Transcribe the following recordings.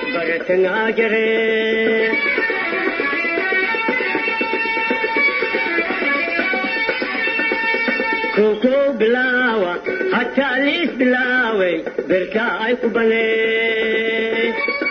baratangaa jire koko bilaawa hataa liis bilaaway berkaa ay ku banee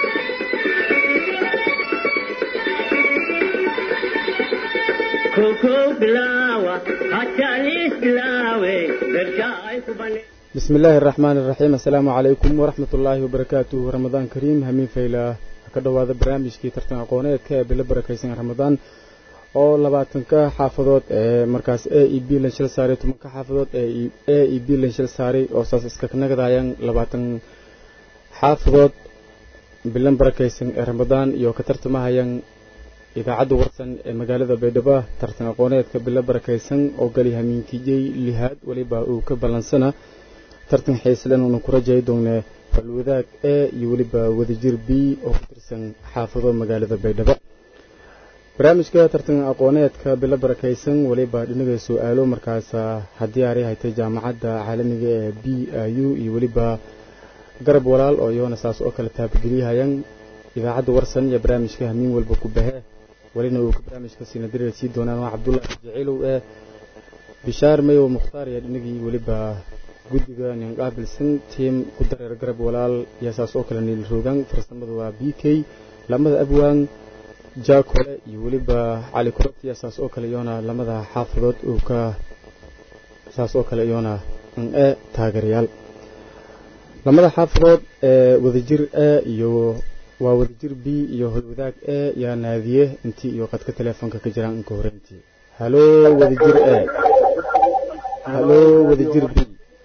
koko bilaawa hataa liis bilaaway berkaa ay ku banee بسم الله الرحمن الرحيم السلام عليكم ورحمة الله وبركاته رمضان كريم همين فيلا كدو هذا برامج كي ترتن أقونيت كابل بركيسين رمضان oo labaatanka xaafadood ee markaas a e b lanshil saaray tobanka xaafadood ee a e b lanshil saaray oo saas iska nagadayaan labaatan xaafadood bilan barakaysan ee ramadaan iyo ka tartamahayaan idaacadda warsan ee magaalada baydhabo tartan aqooneedka bilo barakaysan oo gali hamiinkijay lihaad weliba uu ka ballansana tartan xiislen uuna ku rajayi doonee balwadaag e iyo weliba wadajir b oo ku tirsan xaafado magaalada baydhabo barnaamijka tartan aqooneedka bilo barakaysan weliba dhinaga su-aalo markaas haddii aray haytay jaamacadda caalamiga ee b i u iyo weliba garab walaal oo iyona saas oo kale taabagelyahayaan idaacadda warsan iyo barnaamijka hamiin walba ku bahe welina uu ka barnaamijka siina dareer sii doonaan waa cabdullaahi jaciilow ee bishaar mayow mukhtaar iyo dhinagii weliba guddiga ninqaabilsan tiim ku dareer garab walaal iyo saas oo kale niil roogan farsamada waa b k lamada abwaan jaakole iyo weliba cali kuratiya saas oo kale iyoona lamada xaafadood uu ka saas oo kale iyoona e taageerayaal lamada xaafadood ee wadajir e iyo waa wadajir b iyo holwadaag e yaa naadiye intii iyo qadka teleefonka ka jiraan inka horeyntii halo wadajir e halo wadajir b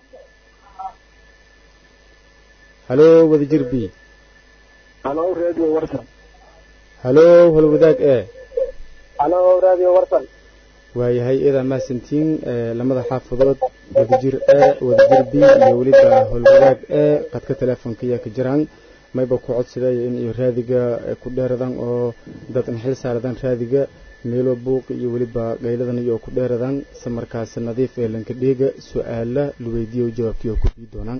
halo wadajir b halo radio warsan halo holwadaag e halo radio warsan waayahay iyadaa mahadsantiin lamada xaafadood wadajir e wadajir b iyo weliba holwadaag e qadka teleefonka ayaa ka jiraan mayba ku codsaday in iyo raadiga ku dheeradan oo dad inxil saaradan raadiga meelo buuq iyo weliba qayladan iyo ku dheeradan se markaas nadiif ee lanka dheega su-aala la weydiiyo jawaabtii oo ku bii doonaan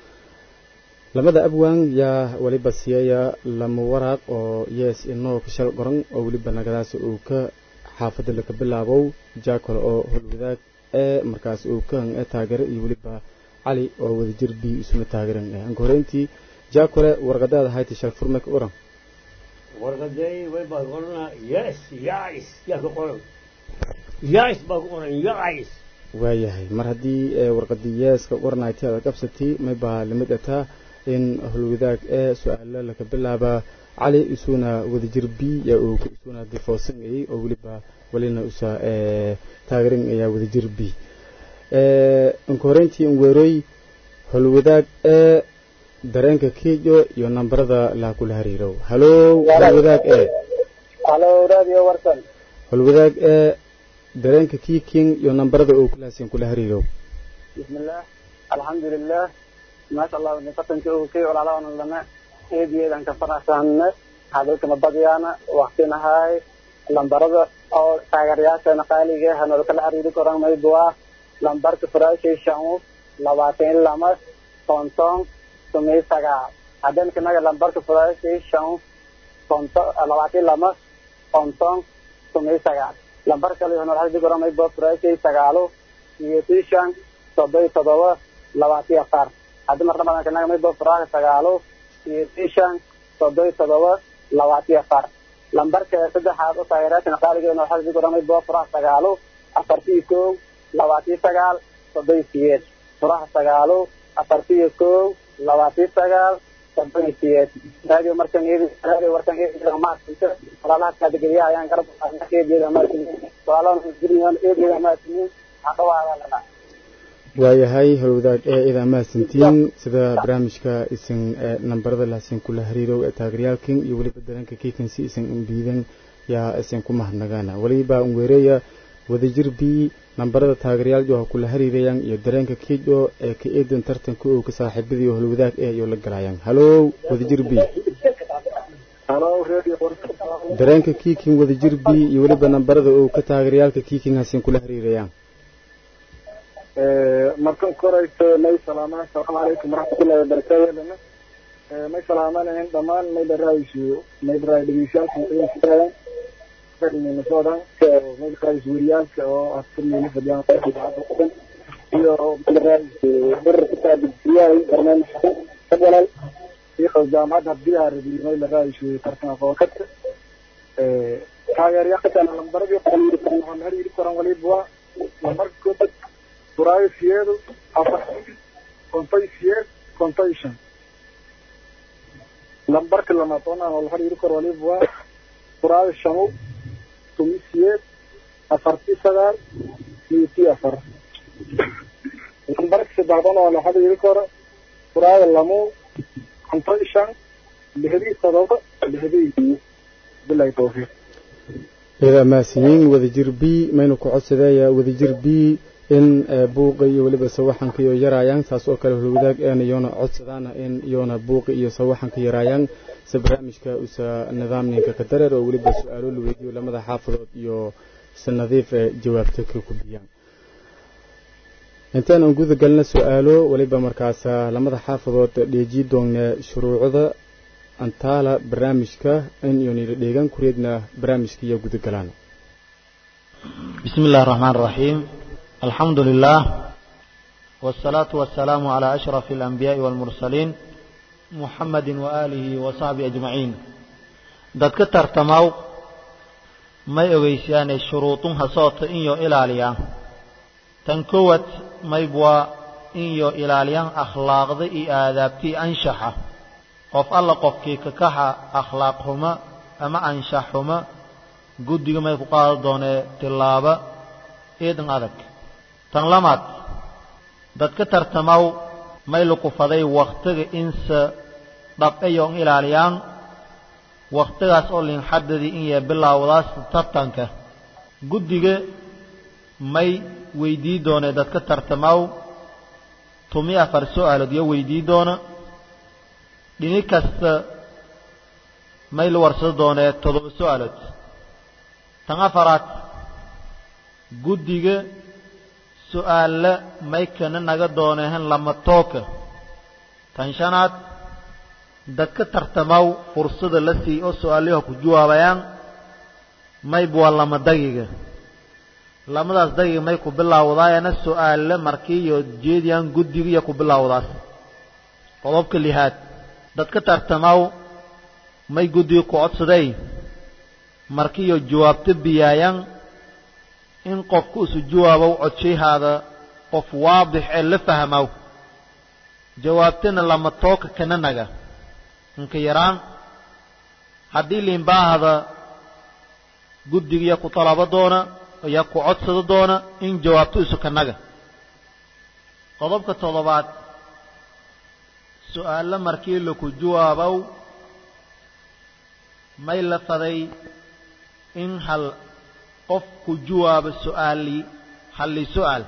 lamada abwaan yaa weliba siiyaya lama waraaq oo yees inoo ka shal qoran oo weliba nagadaas uu ka xaafadda laka bilaabow jaakole oo holwadaag ee markaas uu ka han e taageero iyo weliba cali oo wadajir b isuna taageeran eh anka horeyntii jaakole warqadaada hayti shal furme ka oran warqaday way baa qorana yes yais yaa ka qoran yais baa ku qoran yais waayahay mar haddii warqadii yeeska qoranayti aad qabsatay may baa lamid ataa in holwadaag ee su-aalo laka bilaaba cali isuna wadajir b yaa uu isuna difoosanayay oo weliba welina usa taageeran ayaa wadajir b inka horeyntii in weeroy holwadaag ee dareenka kiijo iyo nambarada laa kula hariirow halo holwadaag ee halo radio warsan holwadaag ee dareenka kiiking iyo nambarada uu kulaasin kula hariirow bismillah alxamdulilah maasha allah fatanka uu kay olaalana lana eediyeedan ka faraxsanne hadalkana badyaana waqtinahay lambarada oo taageerayaasheena qaaliga hanoola kala xiriiri koran maybuwa lambarka furaashay shan labaatan lama konton sumay sagaal haddana lambarka furaashay shan konton labaatan lama konton sumay sagaal lambar kale hanoola xiriiri koran maybuwa furaashay sagaalo iyo shan soddon todoba labaatan afar haddi marna badan kanaga maybuwa furaasha sagaalo iyo shan soddon todoba labaatan afar lambarka saddexaad u taageeraashan qaaligeena waxaa sii goramay boo furaha sagaalo afartiyo kow labaatiyo sagaal soddon siyeed furaha sagaalo afartiyo kow labaatiyo sagaal soddon siyeed radio markan radio warkan maasinte walaalaha kaadegeliyaha ayaan garab eegeeda maasinin walaalaha eegeeda maasinin haqawaadalana waayahay holwadaag ee idaa mahadsantiin sida barnaamijka isan nambarada lahsin kula hariirow ee taageerayaalkin iyo weliba dareenka kiikansi isan imbiidan yaa isan ku mahadnagaana weliba unweereya wadajir b nambarada taageerayaal oo kula hariirayaan iyo dareenka kiijo ee ka eedan tartanka oo ka saaxiibadii oo holwadaag ee iyo la galayaan halo wadajir b dareenka kiikin wadajir b iyo weliba nambarada oo ka taageerayaalka kiikin hasin kula hariirayaan markan korayso nay salaamaan asalaamu calaykum waraxmatullahi wabarakaatu may salaamanayn dhammaan mayla raaysu mayla raay dhegeystayaasha minnesota mayla raaysu wariyaalka oo afkurmeyna fadhiyaan idaacadda iyo mayla raaysu bir isaabisiyahay barnaamijka fadlan iyo jaamacadda habdiyaha rabi mayla raaysu tartan aqoonka taageerayaasha lambaradii waxaan hariiri karan waliba waa lambarka koobad furaayo siyeedu afar kontay siyeed kontay shan lambarka lamaad oo aan wala xiriiri karo waliba waa furaayo shanu tumi siyeed afarti sagaal siyeeti afar lambarka saddexaad oo wala xiriiri karo furaayo lamu kontay shan lixdii todoba lixdii bilahi tawfiiq iyada maasiyiin wadajir b maynu ku codsadeeya wadajir b in buuqa iyo weliba sawaxanka iyo yaraayaan saas oo kale hulwadaag een iyoona codsadaana in iyoona buuqi iyo sawaxanka yaraayaan se barnaamijka usa nidaamninka ka dareer oo weliba su-aalo la weydiiyo lamada xaafadood iyo si nadiif ee jawaabta ka gudbiyaan intaan aan guda galna su-aalo weliba markaas lamada xaafadood dheeji doonna shuruucda antaala barnaamijka in iyoonila dheegaan kureedna barnaamijka iyo guda galaan بسم الله الرحمن الرحيم الحمد لله والصلاة والسلام على أشرف الأنبياء والمرسلين محمد وآله وصحبه أجمعين dadka tartamaw may ogeysiyaane shuruudunha soota inyo ilaaliyaa tan kowad maybwaa inyo ilaaliyaan akhlaaqda iyo aadaabtii anshaxa qof alla qofkii kakaxa akhlaaq xuma ama anshax xuma guddiga may ku qaada doonee tillaaba eedan adag tan lamaad dadka tartamaw may lukufaday wakhtiga inse dhab'ayoon ilaaliyaan wakhtigaas oo linxadadii in yee bilaawdaas tartanka guddiga may weydii doonee dadka tartamaw tumi afar su-aalood iyo weydii doona dhini kasta may la warsado doonee toddoba su-aalood tan afaraad guddiga su-aalla may kana naga doonehen lama tooka tan shanaad dadka tartamaw fursada la sii oo su-aalaha ku jawaabayaan mayb waa lama dagiga lamadaas dagiga may ku bilaawdaayana su-aalla markiiyo jeediyaan guddiga iyo ku bilaawdaas qodobka lixaad dadka tartamaw may guddiga ku codsaday markiiyo jawaabto biyaayaan in qofku isu jawaabow codshahaada qof waadix ee la fahmow jawaabtana lama tooka kana naga inka yaraan haddii liinbaahada guddigiya ku talabo doona iyo ku codsado doona in jawaabto isu ka naga qodobka toddobaad su-aalo markii laku jawaabow may la faday in hal qof ku jawaabo su-aali halli su-aal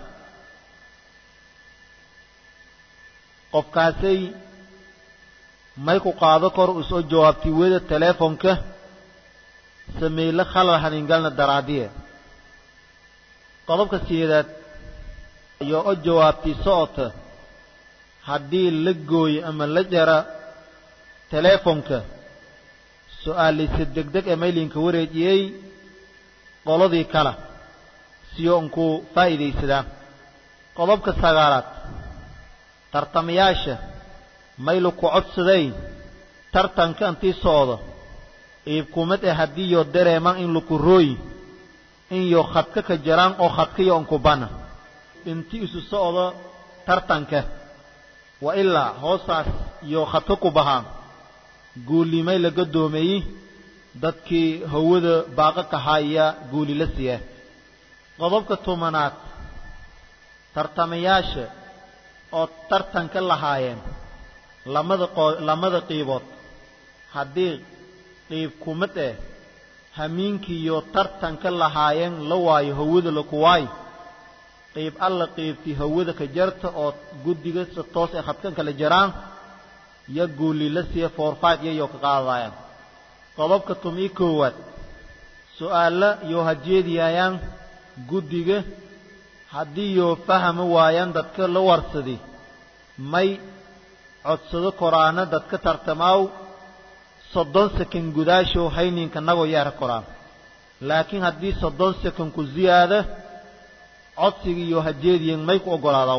qofkaasay may ku qaado kor u soo jawaabtay weda teleefonka sameyle khalal haningalna daraadiye qodobka sideedaad iyo o jawaabtay socota haddii la gooyo ama la jara teleefonka su-aalise degdeg ee maylinka wareejiyey qoladii kale siyo unkuu faa'iidaysadaa qodobka sagaalaad tartamayaasha maylu ku codsaday tartanka intii socdo iibkumad ee haddii yo dareemaan in laku rooyi in yo khadka ka jaraan oo khadkayo unku bana intii isu socdo tartanka wa ilaa hoosaas iyo khadka ku bahaan guulimay la gadoomeeyey dadkii hawada baaqa kahaya guuli la siiya qodobka tobanaad tartamayaasha oo tartanka lahaayeen lamada qo lamada qiibood haddii qiib kumad eh hamiinkiiyo tartanka lahaayeen la waayo hawada laku waayo qiib alla qiibtii hawada ka jarta oo guddiga si toos ay khadkan kala jaraan yo guuli la siiya foorfaad yayoo ka qaadayaan qodobka tum-ii koowaad su-aalla yoo hajeediyaayaan guddiga haddii yoo fahmi waayaan dadka la warsadi may codsado koraana dadka tartamaaw soddon sakan gudaashow hayninka nagoo yeera koraan laakiin haddii soddon sakan ku ziyaada codsiga iyo hajeediyen may ku oggolaadaw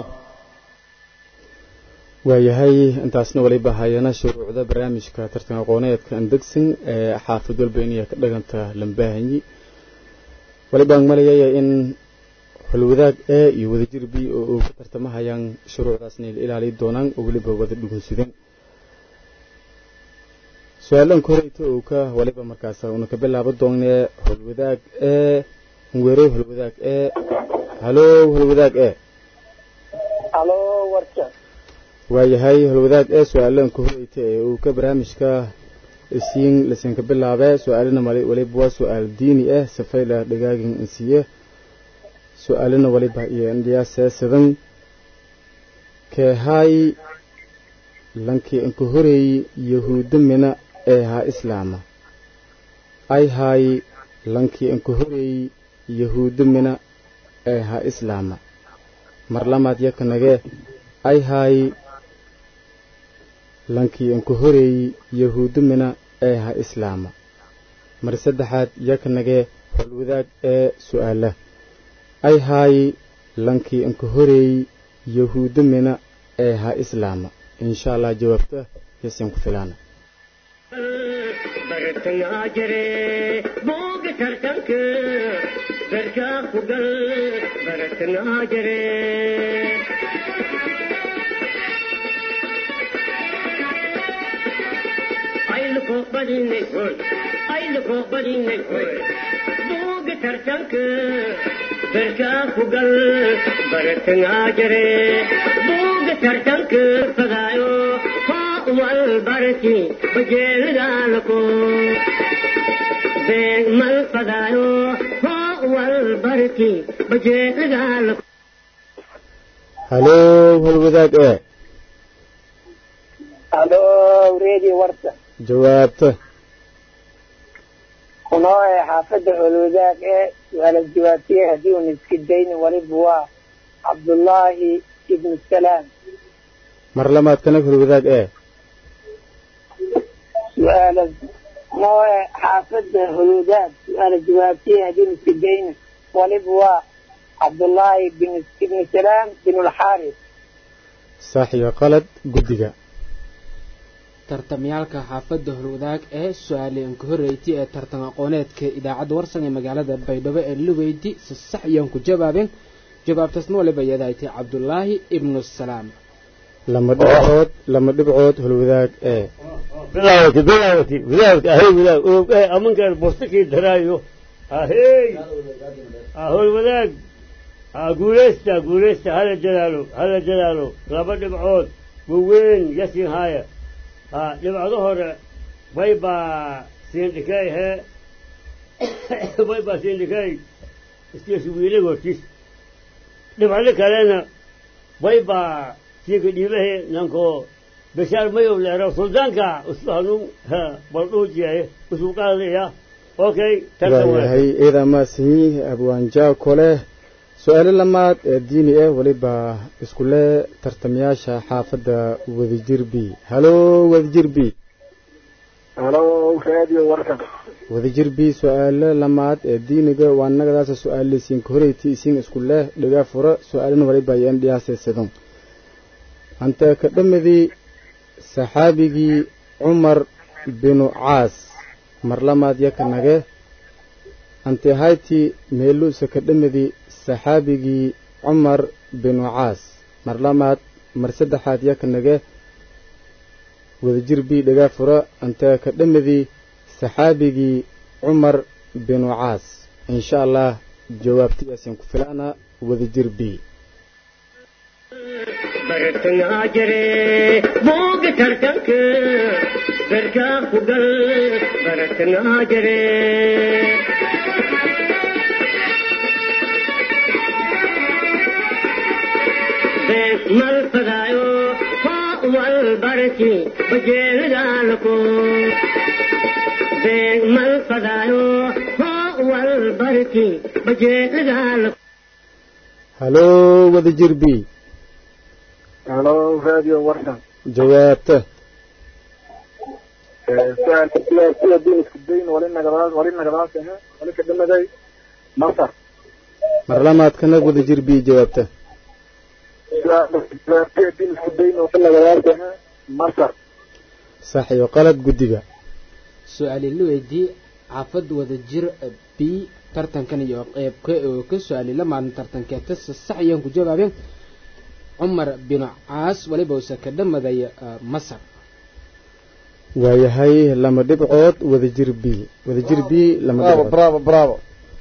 waayahay intaasna waliba hayana shuruucda barnaamijka tartan aqooneedka andegsin ee xaafid walba inay ka dhaganta lambaahanyi walibaan malayaya in holwadaag e iyo wadajir b oo uu ka tartamahayaan shuruucdaasna la ilaali doonaan oo weliba wada dhugunsudan su-aalan koreyta uu ka waliba markaas una ka bilaabo doonee holwadaag e weerow holwadaag e halo holwadaag e halo warka waayahay holwadaag ee su-aalanka horeyta ee uu ka barnaamijka isiin lasinka bilaabe su-aalina waliba waa su-aal diini ah safayla dhagaagin insiye su-aalina waliba iyo indhiyaasee sidan keehaay lankii inka horeey yahuuda mina ee haa islaama ay haay lankii inka horeey yahuuda mina ee haa islaama mar lamaad yakanagee ay haay lankii inka horeey yahuuda mina ee haa islaama mar saddexaad yakanagee holwadaag ee su-aala ay haay lankii inka horeey yahuuda mina ee haa islaama insha allah jawaabta yasin ku filaana bartangaa jire booga tartanka barkaa ku gal bartangaa jire ayluko badinay hoy ayluko badinay hoy booga tartanka barkaa ku gal bartangaa jire booga tartanka fadaayo والبركي بجيل دالكو بين مال فدايو هو البركي بجيل دالكو halo holwadaag ee halo reedi warta jawaabta kunoo ee xaafadda holwadaag ee su-aala jawaabtiye haddii uuna iska dayni waliba waa cabdullaahi ibnu salaam mar lamaad kanag holwadaag ee su-aala kunoo ee xaafadda holwadaag su-aala jawaabtiye haddii uuna iska dayni waliba waa cabdullaahi bin ibnu salaam bin ulxaaris sax iyo qalad guddiga tartamyaalka xaafadda holwadaag ee su-aale inka horreyti ee tartan aqooneedka idaacadda warsan ee magaalada baydhabo ee lugeyti si sax iyaan ku jawaabeen jawaabtaasna waliba iyadaaytay cabdulaahi ibnu salaam lama dhibcood lama dhibcood holwadaag ee bilaawati bilaawati bilaawati ahey wadaag og eh amankaan bostakii daraayo ahey ahoy wadaag ah guuleysta guuleysta hala jalaalo hala jalaalo laba dhibcood waweyn yasin haaya ah dhibcdo hore bay baa siindhikay hee bay baa siindhikay iskiisu wiilag hortiis dhibcdo kalena bay baa siinka dhiibahe nanko bashaar mayow leero suldaanka usku hanun baldhuujiyaye usku qaadaya okay tartan waayahay ciidaa maasinyi abwaanjaa kole su-aalo lamaad ee diini ah weliba iskule tartamayaasha xaafadda wadajir b halo wadajir b halo radio warkan wadajir b su-aalo lamaad ee diiniga waa nagadaasa su-aale isiinka horeyti isiin iskule dhigaa fura su-aalana waliba ayaan dhiyaaseesadon anta ka dhamadii saxaabigii cumar binu caas mar lamaad yaka nage ante hayti meeluusa ka dhamadii saxaabigii cumar binu caas mar lamaad mar saddexaad yaka nage wadajir bii dhagaa fura ante ka dhamadii saxaabigii cumar binu caas insha allah jawaabtiyaasaan ku filaana wadajir bii bartangaa jire booga tartanka barkaa ku gal bartangaa jire mal fadaayo hoo wal barki bajeelidaalako mal fadaayo hoo wal barki bajeelidaalako halo wadajir b halo radio warkan jawaabta su-aalka jawaabtida haddii isku dayn wali nagadaas wali nagadaas ahe wali ka dhamaday masar mar lamaadkana wada jir b jawaabta su-aalka jawaabtida haddii isku dayn wali nagadaas ahe masar sax iyo qalad guddiga su-aali la weydii xaafad wada jir b tartankan iyo qeybka oo ka su-aali la maalin tartankeeta si sax ayaan ku jawaabeen cumar binu caas waliba uuse ka dhamaday masar waayahay lama dhibcood wada jir b wada jir b lama bravo dhibcood bravo bravo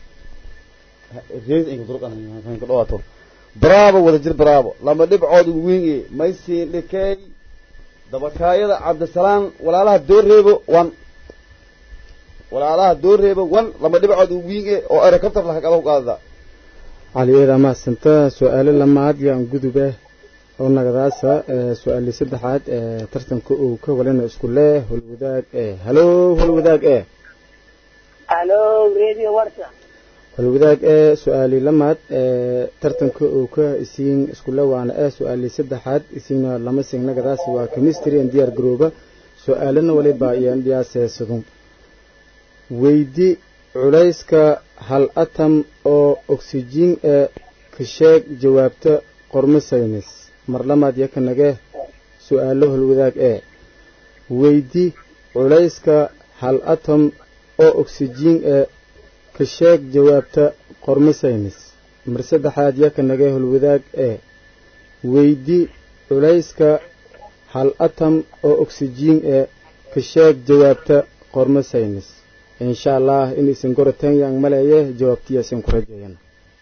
reed inka durqan ka dhawaato bravo wada jir bravo lama dhibcood ugu weyn maysiin dhikay dabakaayada cabdisalaam walaalaha dooreebo wan walaalaha dooreebo wan lama dhibcood ugu weyn oo erekabtar laha qaba ku qaadada cali eeda mahadsanta su-aalo lamaad yaan gudube oo nagadaasa ee su-aali saddexaad ee tartanka uu ka walina isku leh holwadaag ee halo holwadaag ee halo radio warta holwadaag ee su-aali lamaad ee tartanka uu ka isiin iskule waana ee su-aali saddexaad isiina lama sin nagadaas waa chemistry and diyaar garooba su-aalana waliba iyaan dhiyaaseesadun weydi culayska hal atam oo oksijiin ee ka sheeg jawaabta qormo saynis mar lamaad yakanage su-aalo holwadaag ee weydi culayska hal atom oo oksijiin ee ka sheeg jawaabta qormo saynis mar saddexaad yakanage holwadaag ee weydi culayska hal atom oo oksijiin ee ka sheeg jawaabta qormo saynis insha allah inaysan goroteen yaan maleeye jawaabtiyaasan ku rajeeyana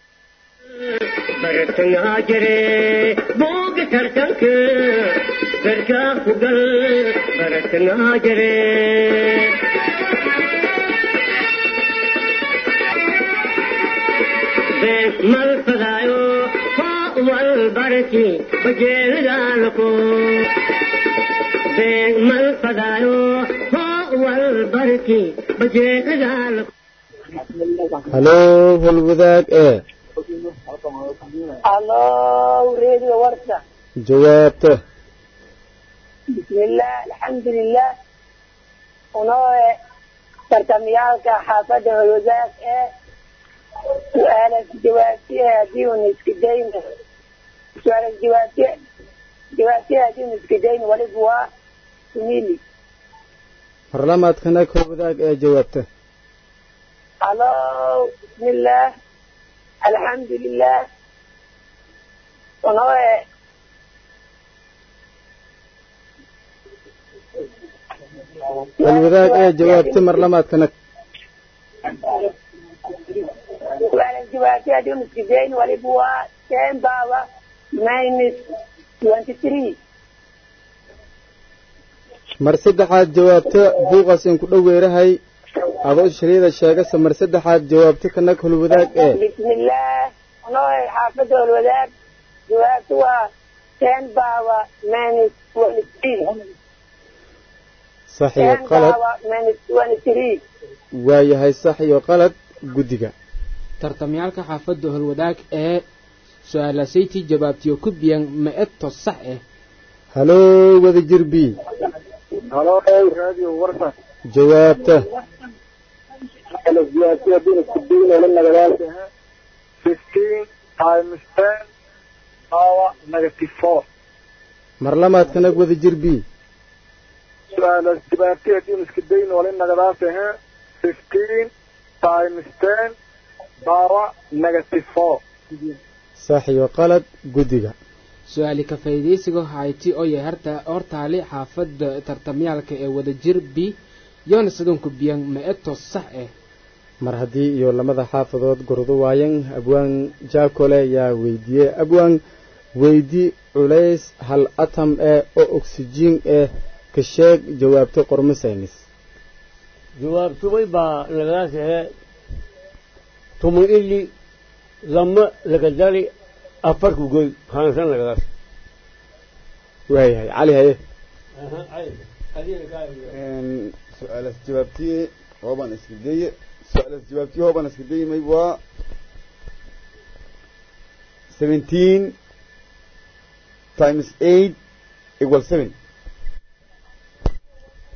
bartangaa jire booga tartanka garkaa ku gal bartangaa jire bees mal fadaayo foo wal barki bajeelidaalako bees mal fadaayo foo wal barki bajeelidaalako halo holwadaag ee halo radio warta jawaabta bismillah alxamdulilah unoo tartamyaalka xaafadda holwadaag ee su-aalas jawaabtiya haddii una iska dayn su-aalas jawaabtiya jawaabtiya haddii una iska dayn waliba waa sumili mar lamaadkana holwadaag ee jawaabta halo bismillah alxamdulilah unoo holwadaag ee jawaabta mar lamaadkana su-aalas jawaabtiya haddii una iska dayn waliba waa ten power minus twenty three mar saddexaad jawaabta buuqaas in ku dhoweerahay adoo shariida sheegasa mar saddexaad jawaabta kanag holwadaag ee bismillah unoo xaafadda holwadaag jawaabtu waa ten power minus twenty three sax iyo ten qalad power minus twenty three waayahay sax iyo qalad guddiga tartamyaalka xaafadda holwadaag ee su-aalasaytii jawaabtiyo ku biyan ma-eto sax ah halo wada jir b halo radio warta jawaabta jawaabtiya haddii isku dayn wala nagadaas ahe fifteen times ten power negative four mar lamaadkana wada jir b su-aalas jawaabtiya haddii isku dayn wala nagadaas ahe fifteen times ten power negative four sax iyo qalad guddiga su-aali ka faa'iidaysiga hayti oo yahay harta hortaali xaafadda tartamyaalka ee wada jir b yoona sidunku biyan ma-eto sax ah mar haddii iyo lamada xaafadood gordo waayan abwaan jaakole yaa weydiiyey abwaan weydi culays hal atam ee oo oksijiin eh ka sheeg jawaabta qormo saynis jawaabtumay baa lagadaas ahee tuman ili lama laga dari afarku goy haansan lagadaas waayahay cali haye su-aalas jawaabtiye hoobaan iska daye su-aalas jawaabtiye hoobaan iska daye mayb waa seventeen times eight equal seven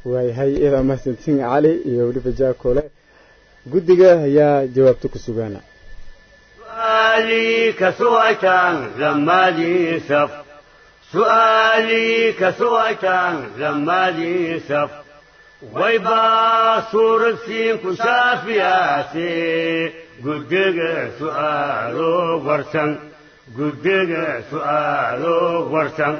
waayahay iyada mahadsantiin cali iyo weliba jaakole guddiga ayaa jawaabta ku sugaana سؤالي كسويتان لما لي سف سؤالي كسويتان لما لي سف ويبا صور السين كشافياتي قدق سؤالو ورسن قدق سؤالو ورسن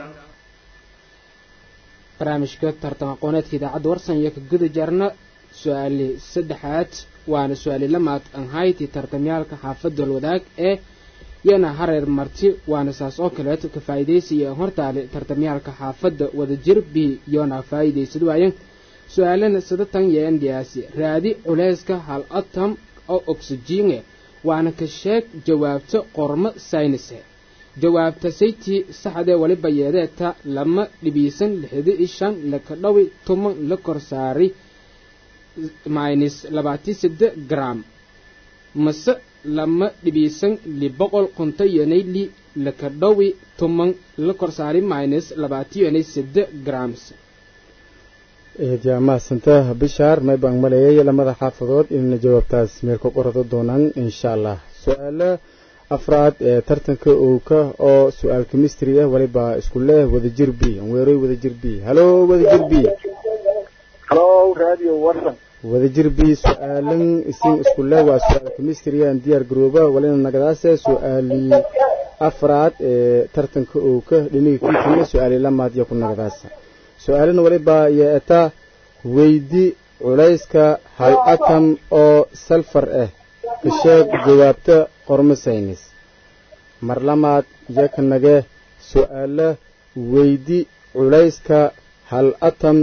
barnaamijka tartan aqooneedka idaacadda warsan iyo ka guda jarna su-aali saddexaad waana su-aali lamaad anhayti tartamyaalka xaafadda walwadaag ee yana hareer marti waana saas oo kaleeto ka faa'iidaysiya hortaale tartamyaalka xaafadda wadajir b yoona faa'iidaysad waayan su-aalana sadatan yeendhiyaasi raadi culeyska hal atom oo oksijiine waana ka sheeg jawaabta qormo saynise jawaabta saytii saxdee waliba yeedeeta lama dhibiisan lixda i shan laka dhawi tuman la kor saari minus labaati sade gram mase lama dhibiisan li boqol qunto yonay li laka dhawi tuman la kor saari minus labaati yonay sade grams eedyaa mahadsanta bishaar may baan maleeyay lamada xaafadood inayna jawaabtaas meel ka qorado doonaan insha allah su-aalo afraad ee tartanka owka oo su-aal chemistry ah waliba isku leh wadajir b weeroy wadajir b halo wadajir b halo radio warsan wadajir b su-aalan isin isku leh waa su-aal chemistry aan diyaar garooba walina nagadaase su-aali afraad ee tartanka owka dhiniga kiikina su-aali lamaad iyo ku nagadaasa su-aalana waliba yeeta weydi culayska hal atom oo salfar ah ka sheeg jawaabta qormo saynis mar lamaad iyo ka nage su-aalo weydi culayska hal atom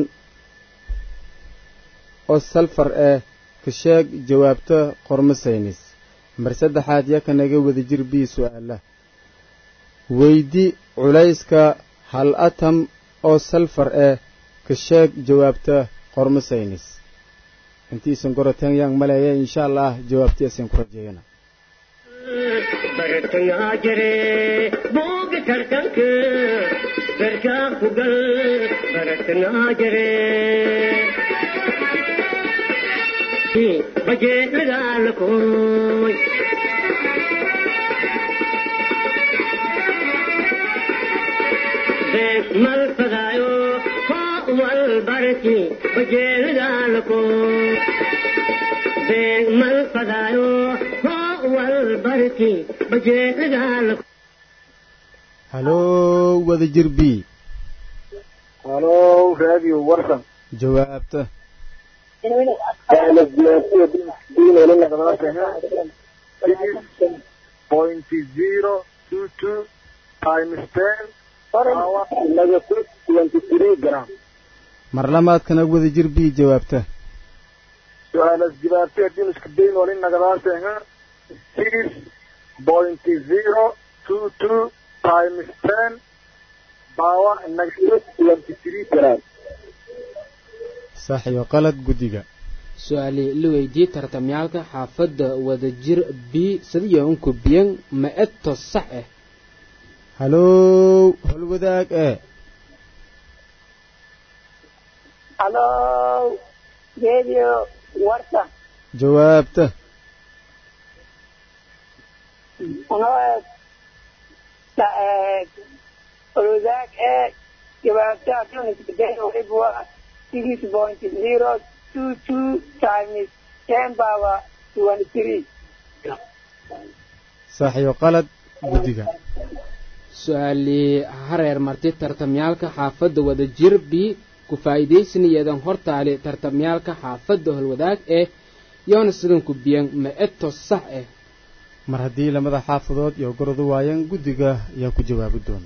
oo salfar ah ka sheeg jawaabta qormo saynis mar saddexaad iyo ka nage wadajir b su-aala weydi culayska hal atom oo salfar ah ka sheeg jawaabta qormo saynis intiisan goroteen yaan maleeya insha allah jawaabtiisan ku rajeeyana bartayaa jire booga tartanka garkaa ku gal bartayaa jire bajee dagaalakooy beeg mal fadaayo hoo wal barki bajee dagaalakooy beeg mal fadaayo hoo wal barki bajee dagaalakooy halo wadajir b halo radio warsan jawaabta point zero two two times ten power negative twenty three gram mar lamaadkana wadajir b jawaabta su-aalas jawaabtay haddii isku dayn wali nagadaaseenga six point zero two two times ten power negative twenty three gram sax iyo qalad guddiga su-aali la weydiiyey tartamyaalka xaafadda wadajir b sadiyo unku biyan ma eto sax ah halo holwadaag ee halo radio warsan jawaabta unaad oludaag ee jawaabta haddii isbedel waliba waa six point zero two two times ten power twenty three sax iyo qalad guddiga su-aali hareer marti tartamyaalka xaafadda wadajir b ku faa'iidaysanayeedan hortaali tartamyaalka xaafadda holwadaag ee yoona sidan ku biyan ma eto sax ah mar haddii lamada xaafadood iyo gorodu waayan guddiga ayaa ku jawaabi doona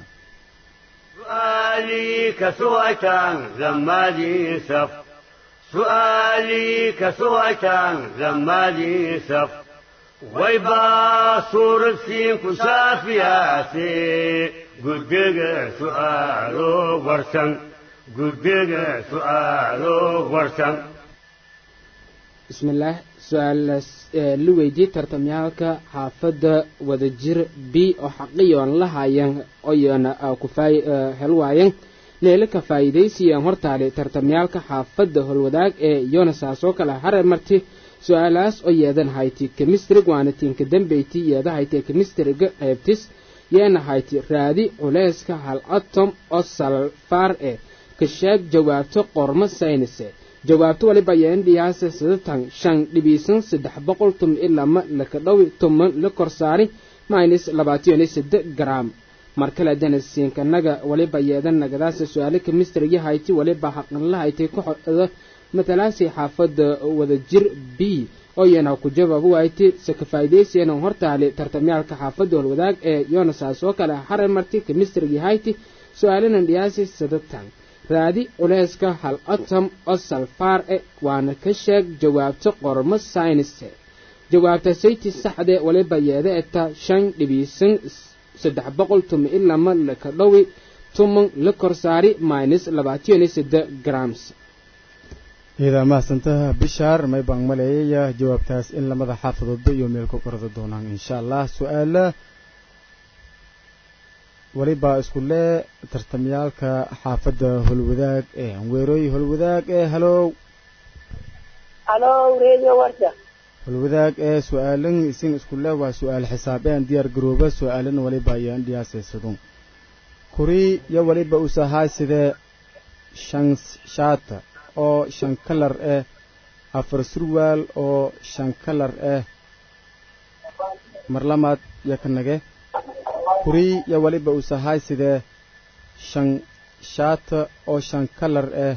سؤالي كسويتان لما لي سف سؤالي كسويتان لما لي سف ويبا صور السين كشافياتي قدق سؤالو ورسن قدق سؤالو ورسن bismillaah su-aalaas ee la weydiiyey tartamyaalka xaafadda wadajir b oo xaqiyoon la hayan oyoona ku faay hel waayan leele ka faa'iidaysiiyeen hortaale tartamyaalka xaafadda holwadaag ee yonasaasoo kale hare marti su-aalahaas oo yeedan hayti kemistrig waana tiinka dambeyti yeeda haytee kemistriga qaybtis yeena hayti raadi culeyska hal atom oo salfaar e ka sheeg jawaabto qormo saynise jawaabto waliba yeen dhiyaase sidatan shan dhibiisan saddex boqol tum ilama laka dhowi tuman la korsaari minus labaatan iyo saddex gram markale danasiinkanaga waliba yeedan nagadaasa su-aale kemistrigi hayti waliba xaqanla haytay ku xoda matalaasi xaafadda wadajir b oo yana ku jawaab waaytay se ka faa'iidaysiyan hortaale tartamyaalka xaafadda holwadaag ee yonasaas oo kale hare marti kemistrigi hayti su-aalanan dhiyaasi sadatan raadi culeyska hal atom oo salfaar e waana ka sheeg jawaabto qormo saynise jawaabta sayti saxde waliba yeeda eta shan dhibiisan saddex boqol tuma ilama laka dhowi tuman la korsaari minus labaatan iyo saddex grams iidaa mahadsantaha bishaar may baan maleeyaya jawaabtaas in lamada xaafadoodba iyo meel ku qorada doonaan insha allah su-aala walibaa isku lee tartamyaalka xaafadda holwadaag ee anweerooy holwadaag ee halow halo radio warta holwadaag ee su-aalan isin isku lee waa su-aal xisaabeen diyaar garooba su-aalan waliba ayaan dhiyaasaysadu kuri yo waliba usahaay sidee shan shaata oo shan kalar ah afar surwaal oo shan kalar ah marlamaad yo ka nage kuri yo waliba usahaay sidee shan shaata oo shan kalar ah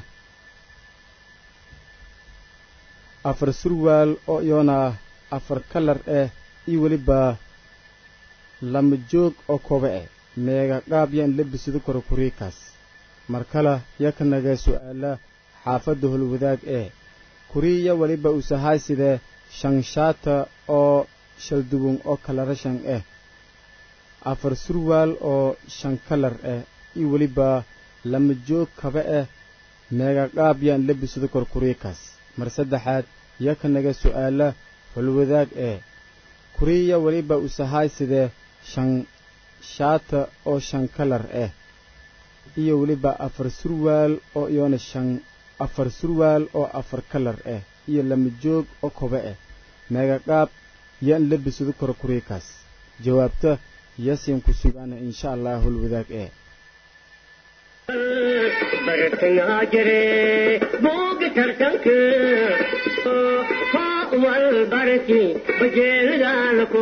afar surwaal oo iyona afar kalar ah iyo weliba lama joog oo koba ah meega qaab yaan labisido karo kuriikaas mar kale yo ka naga su-aala xaafadda holwadaag ee kuriya weliba usahaay sidee shan shaata oo shaldugun oo kalara shan ah afar surwaal oo shan kalar ah iyo weliba lama joog kaba ah meega qaab yaan labisido karo kuriikaas mar saddexaad yo ka naga su-aala holwadaag ee kuriya weliba usahaay sidee shan shaata oo shan kalar ah iyo weliba afar surwaal oo iyona shan afar surwaal oo afar kalar ah iyo lama joog oo koba ah meega qaab yaan labisado karo kuriikaas jawaabta yasin ku sugaana insha allah holwadaag ee bartangaa jire buuga tartanka wal barki bajeelidaalako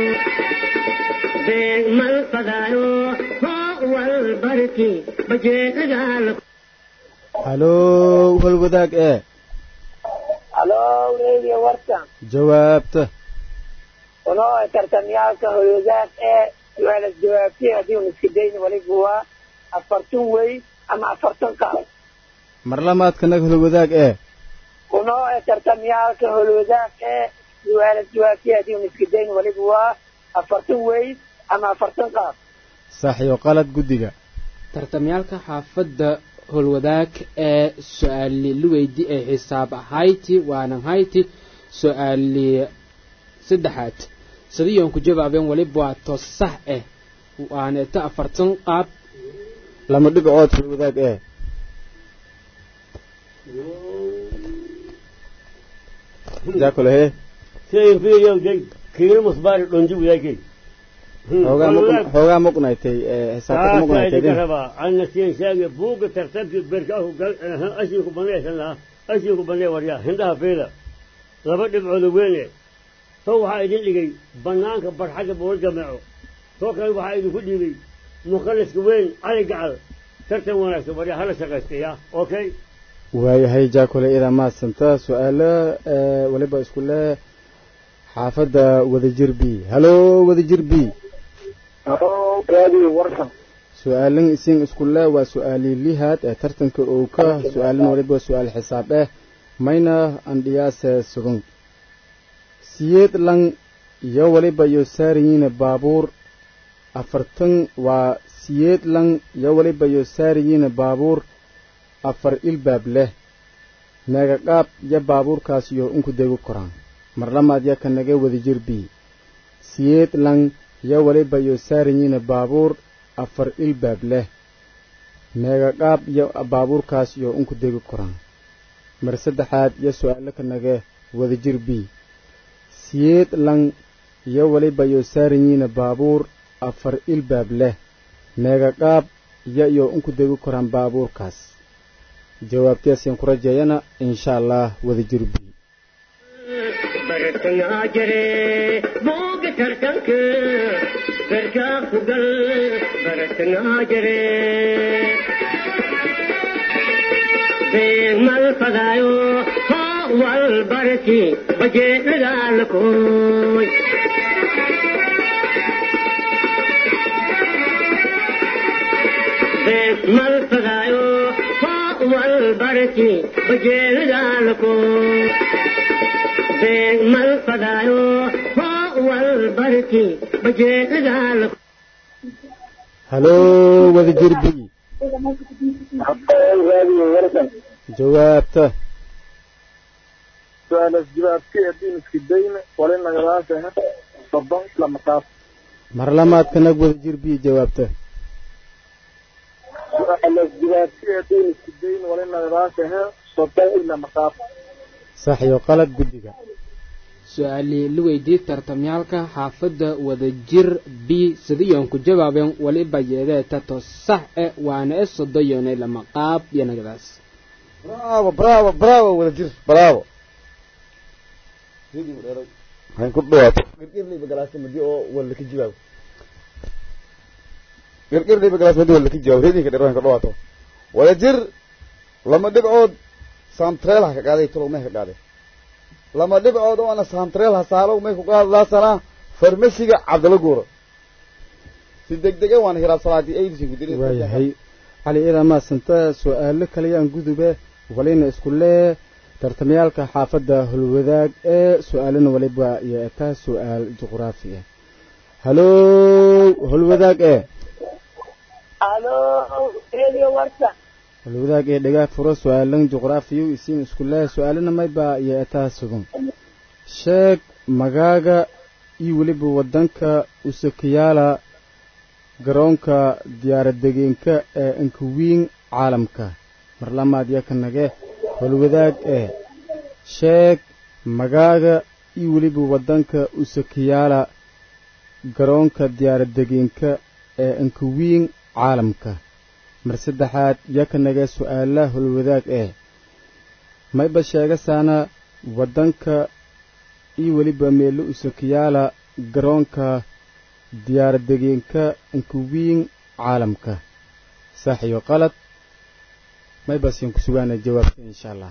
beeg mal fadaayo wal barki bajeelidaalako halow holwadaag ee halo radio warta jawaabta uno tartamyaalka holwadaag ee su-aalas jawaabtay haddii un iska dayni waliba waa afartan wey ama afartan qaab marlamaadka naga holwadaag ee uno tartamyaalka holwadaag ee su-aalas jawaabtay haddii un iska dayni waliba waa afartan wey ama afartan qaab sax iyo qalad guddiga tartamyaalka xaafadda holwadaag ee su-aali luweydi ee xisaab ahayti waanan hayti su-aali saddexaad sadiyoon ku jawaabeen waliba waa to sax ah waana ta afartan qaab lama dhibcood holwadaag ee jaakole hee sidayn fiiriyow de kiilo musbaari dhonji wadaagay xoogaa muq- xoogaa muqnaytay ee xisaabta muqnaytay ka rabaa anna siin sheege buugga tartanki berkaahu gal ashinku banaysan lahaa ashinku banay waryaa hindhaha fiila laba dhibcooda weyne soo waxaa idin dhigay bannaanka barxagga bool jameeco soo kale waxaa idinku dhiibay mukhaliska weyn cali gacal tartan wanaagsan waryaa hala shaqaystaya okay waayahay jaakole idaa maadsanta su-aalo ee waliba isku leh xaafadda wadajir b halo wadajir b halo radio warta su-aalan isin isku leh waa su-aali lihaad ee tartanka owka su-aalan waliba su-aal xisaab ah mayna andhiyaase sugun siyeed lang iyo waliba iyo saariyiina baabuur afartan waa siyeed lang iyo waliba iyo saariyiina baabuur afar ilbaab leh meega qaab iyo baabuurkaas iyo inku degu koraan marlamaad yo ka naga wadajir b siyeed lang iyo waliba iyo saariyiina baabuur afar ilbaab leh meegaqaab iyo baabuurkaas iyo unku degi koraan mar saddexaad iyo su-aalo ka nage wadajir b siyeed lang iyo weliba iyo saaranyiina baabuur afar ilbaab leh meegaqaab iyo iyo unku degi koraan baabuurkaas jawaabtaasaan ku rajeeyana insha allah wadajir b bartangaa jire booga tartanka gargaa ku gal bartangaa jire beegmal fadaayo hoo wal barti bajeedhagaalakooy beegmal fadaayo hoo wal barti bajeedhagaalakooy beegmal fadaayo hoo wal barti bajeedhagaalakooy haloo wadajir b jawaabta su-aalas jawaabtii haddii iska dayna wali nagadaasah soddon lama qaab mar lamaadka nag wadajir b jawaabta su-aalas jawaabtii haddii iska dayna wali nagadaasah soddon lama qaab sax iyo qalad guddiga su-aalii la weydii tartamyaalka xaafadda wadajir b sidayoon ku jawaabeen waliba yeedee tato sax e waana e sodoyone lama qaab iyo nagadaas bravo bravo bravo wadajir bravo hayn ku dhawaato girgirliba galaasta madi oo walla ka jawaabo girgirliba galaas madi walla ka jawaabo reedinka dheer hayn ku dhawaato wadajir lama dhibcood saamtreel ha ka qaaday talow may ka qaaday lama dhibcood oo ana saamtreel ha saalow may ku qaadlaasanaa farmasiga cabdala guuro si degdege waana hiraab salaadii aydisin ku dirin waayahay cali iidaa maasanta su-aalo kaleyaan gudube walina isku lee tartamayaalka xaafadda holwadaag ee su-aalana waliba iyo etaa su-aal juqraafi ah haloo holwadaag ee alo radio warta holwadaag ee dhagaa furo su-aalan juqraafiyu isiin isku lee su-aalana mayba iyo etaa sugan sheeg magaaga iyo weliba wadanka usakiyaala garoonka diyaaradegeenka ee inkawiin caalamka mar lamaad yaka nage holwadaag ee sheeg magaaga iyo weliba wadanka usakiyaala garoonka diyaaradegeenka ee inkawiin caalamka mar saddexaad yaka nage su-aalaha holwadaag ee mayba sheegasaana wadanka iyo weliba meelo usakiyaala garoonka diyaaradegeenka inkawiin caalamka sax iyo qalad may basiin ku sugaana jawaabta insha allah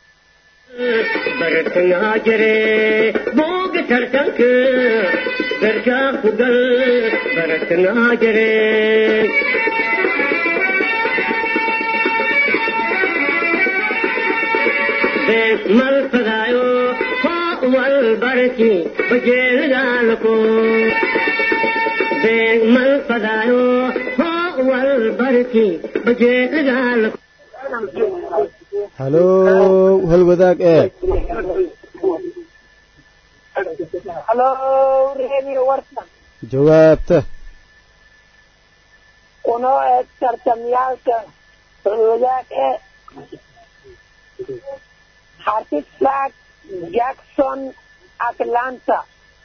bartangaa jire booga tartanka gargaa ku gal bartangaa jire beegmal fadaayo hoo wal barti bajeedhagaalakoo beegmal fadaayo hoo wal barti bajeedhagaalakoo haloo holwadaag ee halo radio warta jawaabta unoo eeg tartamyaalka holwadaag ee hartisburg jackson atlanta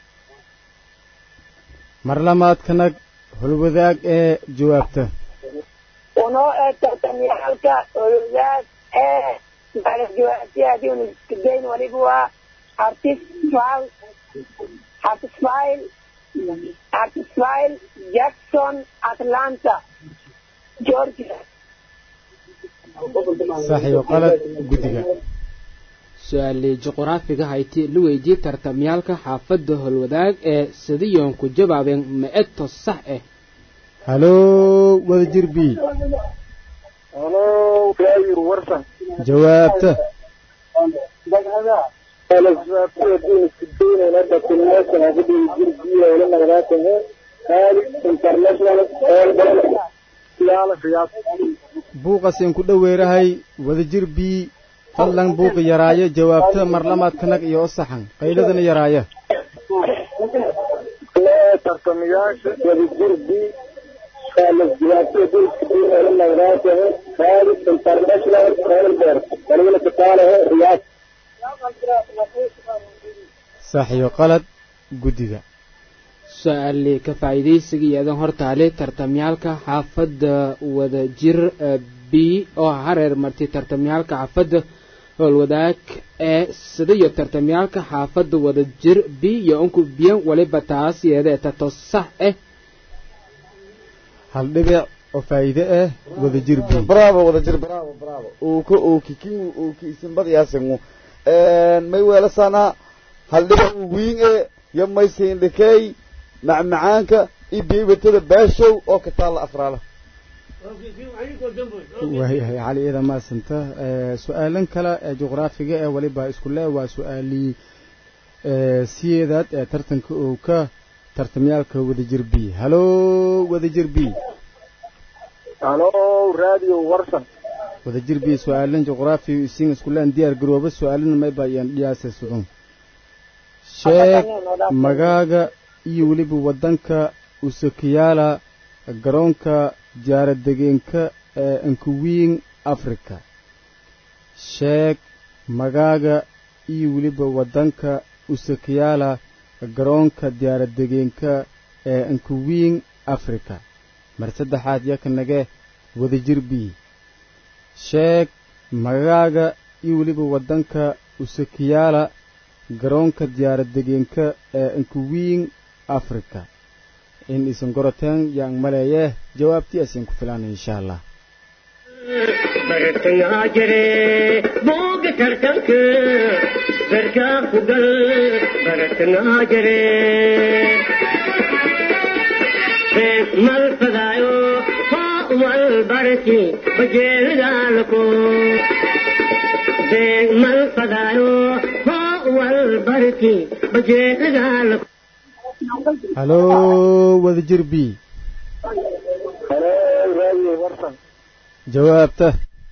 mar lamaadka nag holwadaag ee jawaabta unoo eeg tartamyaalka holwadaag ee maalas jawaabtii haddii unu iskadayn waliba waa hartisfal hartisfile hartisfile jackson atlanta georgia sax iyo qalad guddiga su-aalii juqraafiga hayti la weydii tartamyaalka xaafadda holwadaag ee sidayoon ku jawaabeen ma-eto sax ah haloo wadajir b halo raayir warsan jawaabta su-aalas jawaabtii haddii iska daynayna dakulmeeshan hadii jirgiya wali nagadaasah qaali international siyaala qiyaas buuqasiin ku dhoweerahay wadajir b fadlan buuqa yaraayo jawaabta mar lamaadka nag iyo o saxan qayladana yaraaya lee tartamayaasha wadajir b خالد جواتي دول كتير لما غراته خالد انترناشونال ايربورت ولينا كتاله رياض sax iyo qalad guddiga su-aali ka faa'iidaysiga iyadan hortaale tartamyaalka xaafadda wadajir b oo hareer martay tartamyaalka xaafadda howlwadaag ee sida iyo tartamyaalka xaafadda wadajir b iyo unku biyan waliba taas iyada tato sax ah hal dhibic oo faa'iide ah wadajir b bravo wadajir bravo bravo uuka uuki kin uuki isinbadiyaasingu may weelasana haldhiba wiin e yo maysiindhikey macmacaanka iyo biibatada baashow oo ka taalla afraala waayahay cali ida maasanta su-aalan kale ee juqraafiga ee waliba isku le waa su-aalii siyeedaad ee tartanka uu ka tartamyaalka wadajir b halo wadajir b halo radio warsan wadajir b su-aalan juqraafi isiin isku leen diyaar garooba su-aalana mayba iyaan dhiyaasa sudun sheeg magaaga iyo weliba waddanka usakiyaala garoonka jaaradegeenka ee ankuwiin africa sheeg magaaga iyo weliba waddanka usakiyaala garoonka diyaaradegeenka ee ankuwiin africa mar saddexaad yakanage wadajir b sheeg magaaga iyo weliba waddanka usakiyaala garoonka diyaaradegeenka ee ankuwiin africa in isan goroteen yaan maleeye jawaabtii asiin ku filaana insha allah bartangaa jire booga tartanka darkaa ku gal bartangaa jire beek mal fadaayo hoo wal barki bajeelidaalako beek mal fadaayo hoo wal barki bajeelidaalako halo wadajir b halo radio warsan jawaabta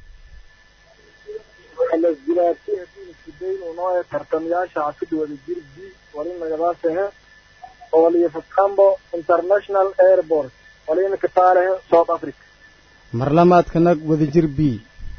خالد جواتي دول كتير ونوع ترتمياشا عفد wadajir b ولينا غراته ولي فتامبو انترناشونال ايربورت ولينا كتاله ساوث افريكا mar lamaadka nag wadajir b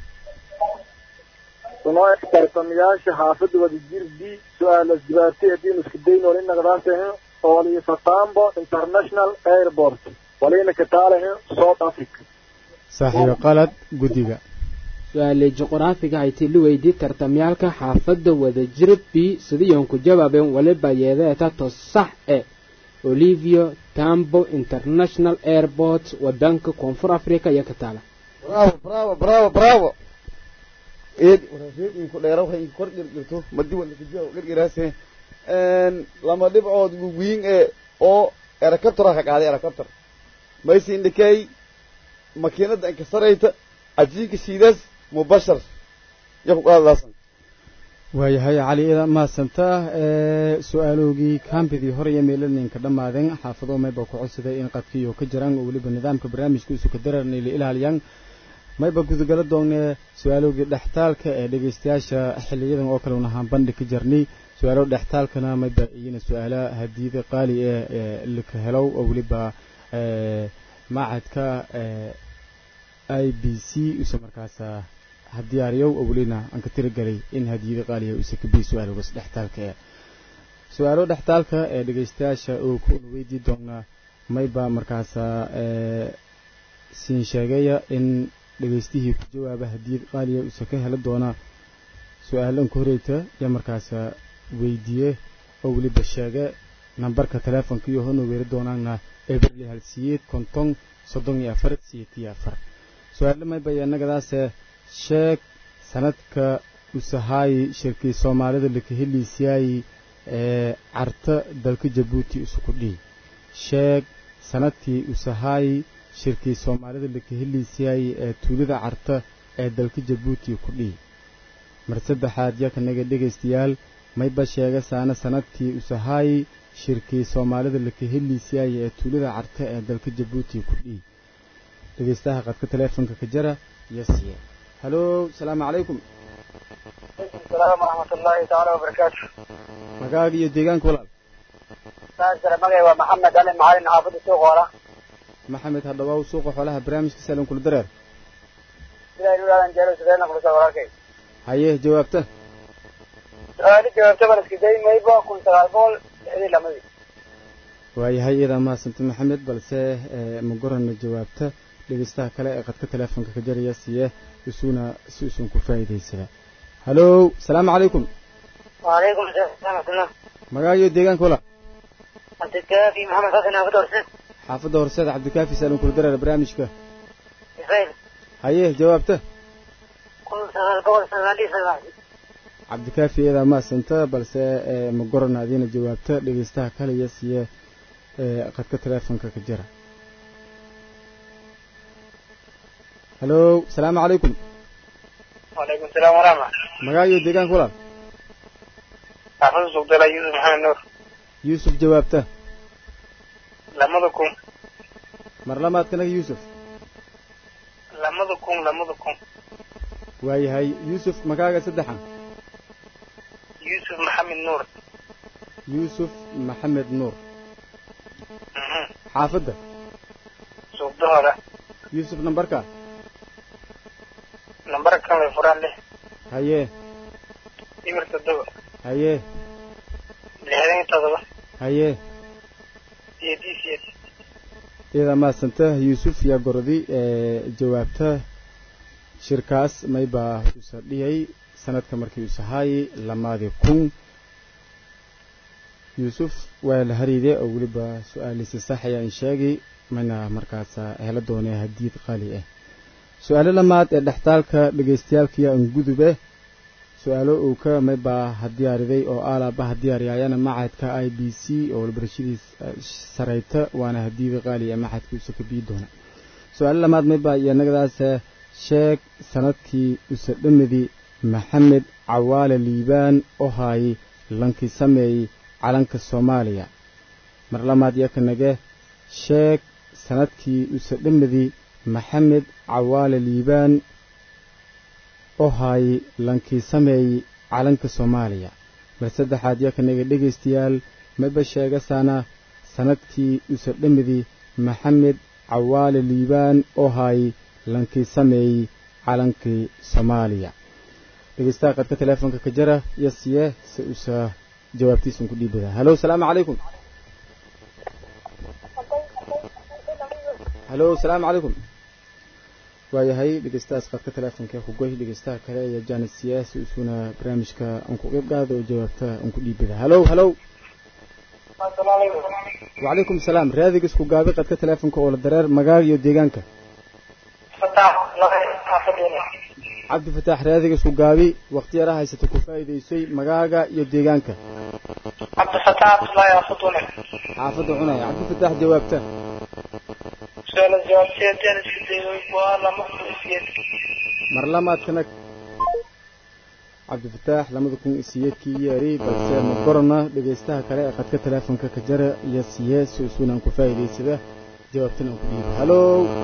ونوع ترتمياشا حافظ wadajir b سؤال جواتي دول كتير ولينا غراته ولي فتامبو انترناشونال ايربورت ولينا كتاله ساوث افريكا sax iyo qalad guddiga su-aali juqraafiga hayti la weydii tartamyaalka xaafadda wadajir b sidayoon ku jawaabeen waliba yeedee tato sax e olivio tambo international airport wadanka koonfur africa iyo ka taala bravo bravo bravo bravo eed waraafeed inku dheera waxay inku kor girgirto madi wala kajiya girgiraase lama dhibcood wiin ee oo erakabtara ka qaaday erakabtar maysi indhikay makiinada inkasarayta cajiinka shiidaas mubashar ya ku qaadadaasan waayahay cali ida mahadsanta su-aaloogii kaambidii hore iyo meelaninka dhammaadeen xaafado mayba ku codsaday in qadkiyo ka jiraan oo weliba nidaamka barnaamijka isu ka dararnay la ilaaliyaan mayba gudagala doonee su-aaloogii dhextaalka ee dhegeystayaasha xiliyadan oo kale unahaan bandhig ka jarnay su-aalo dhextaalkana mayba iyana su-aala hadiyada qaali ee laka helow oo weliba macadka i b c use markaasa hadiyaariyow oo welina aan ka tirigelay in hadiyada qaaliya use ka biy su-aaloogaas dhextaalka ee su-aalo dhextaalka ee dhegeystayaasha oo kuna weydii doonaa mayba markaasa siin sheegaya in dhegeystihii ku jawaaba hadiyad qaaliya use ka heli doona su-aalan ka horeyta yaa markaasa weydiiye oo weliba sheege nambarka teleefonka iyo hona weeri doonaana eberli halsiyeed konton soddon iyo afar siyeed iyo afar su-aale mayba yanagadaase sheeg sanadka usahaayi shirkii soomaalida lakaheliisiyaayi ee carta dalka jabuuti isuku dhii sheeg sanadkii usahaayi shirkii soomaalida lakaheliisiyaayi ee tuulida carta ee dalka jabuuti ku dhii mar saddexaad yakanaga dhegaystayaal mayba sheega saana sanadkii usahaayi shirkii soomaalida lakaheliisiyaayi ee tuulida carta ee dalka jabuuti ku dhii dhegeystaha qadka teleefonka ka jara iyo siye halo salaamu calaykum السلام ورحمة الله تعالى وبركاته magaaga iyo deegaanka walaal ساجر مغي ومحمد علي معالي حافظ السوق ورا maxamed hadhawaaw suuqa xoolaha barnaamijka saalan kula dareer sidaa ilaadan jeelo sidee naqlisa walaalkay haye jawaabta su-aali jawaabta baan iska day mayba kun sagaal boqol lixdii lamadii waayahay iyadaa mahadsanta maxamed balse ma gorana jawaabta dhegeystaha kale ee qadka teleefonka ka jaraya siye isuna si usun ku faa'iidaysada halow salaamu calaykum وعليكم السلام ورحمة الله magaayo deegaanka wala عبد الكافي محمد حسن أبو درسة xaafadda horseeda cabdikaafi saalan kula dareer barnaamijka إسرائيل haye jawaabta كل سنة قول سنة لي سنة cabdikaafi iyadaa mahadsanta balse ma gorana adiina jawaabta dhegeystaha kale iyo siye qadka teleefonka ka jira halow salaamu calaykum وعليكم السلام ورحمة magaayo deegaanka walaal xaafada suuqdala yuusuf maxamed nuur yuusuf jawaabta lamada kun mar lamaadkanaga yuusuf lamada kun lamada kun waayahay yuusuf magaaga saddexan yuusuf maxamed nuur yuusuf maxamed nuur xaafadda suuqda hore yuusuf nambarka nambar kan way furaan lix haye ibir toddoba haye lixdan iyo todoba haye iyo d c s iyadaa mahadsanta yuusuf yaa gorodi jawaabta shirkaas maybaa usa dhiyay sanadka markii usahaayey lamaadii kun yuusuf waa la hariide oo weliba su-aaliisi sax ayaan sheegi mana markaasa helo doonee hadiid qaali ah su-aalo lamaad ee dhextaalka dhegaystayaalkiya angudube su-aalo uu ka maybaa hadiyaariday oo aalaaba hadiyaariyaayana macadka i b c oo walbarashadiis sarayta waana hadiida qaali ee macadka usa ka bii doona su-aalo lamaad maybaa iyo nagadaas sheeg sanadkii usa dhamadi maxamed cawaale liibaan oo haayay lankii sameeyey calanka soomaaliya mar lamaad iyo kanage sheeg sanadkii usa dhamadi maxamed cawaale liibaan oo haayay lankii sameeyey calanka soomaaliya mar saddexaad iyo kanaga dhegaystayaal maba sheegasaana sanadkii usa dhamadi maxamed cawaale liibaan oo haayay lankii sameeyey calankii soomaaliya dhegeystaha qadka teleefonka ka jara iyo siye si usa jawaabtiisun ku dhiibada halo salaamu calaykum halo salaamu calaykum waayahay dhegeystahaas qadka teleefonka kugoy dhegeystaha kale iyo janis siye si usuna barnaamijka aan ku qeyb qaado oo jawaabta aan ku dhiibada halo halo wacalaykum salaam raadiga isku gaabi qadka teleefonka oo la dareer magaaga iyo deegaanka cabdi fataax raadiga isku gaabi waqti yara haysata ku faa'iidaysay magaaga iyo deegaanka cabdifataax abdullaahi afudune xaafadda cunaya cabdi fataax jawaabta su-aala jawaabteedaan isku dayay waa lama kulisiyeed mar lamaadkana cabdifataax lamada kun isiyeedkii yeeri balse ma gorana dhegaystaha kale ee qadka teleefonka ka jara iyo siye si usuuna aan ku faa'iidaysada jawaabtana aan ku dhiibo halo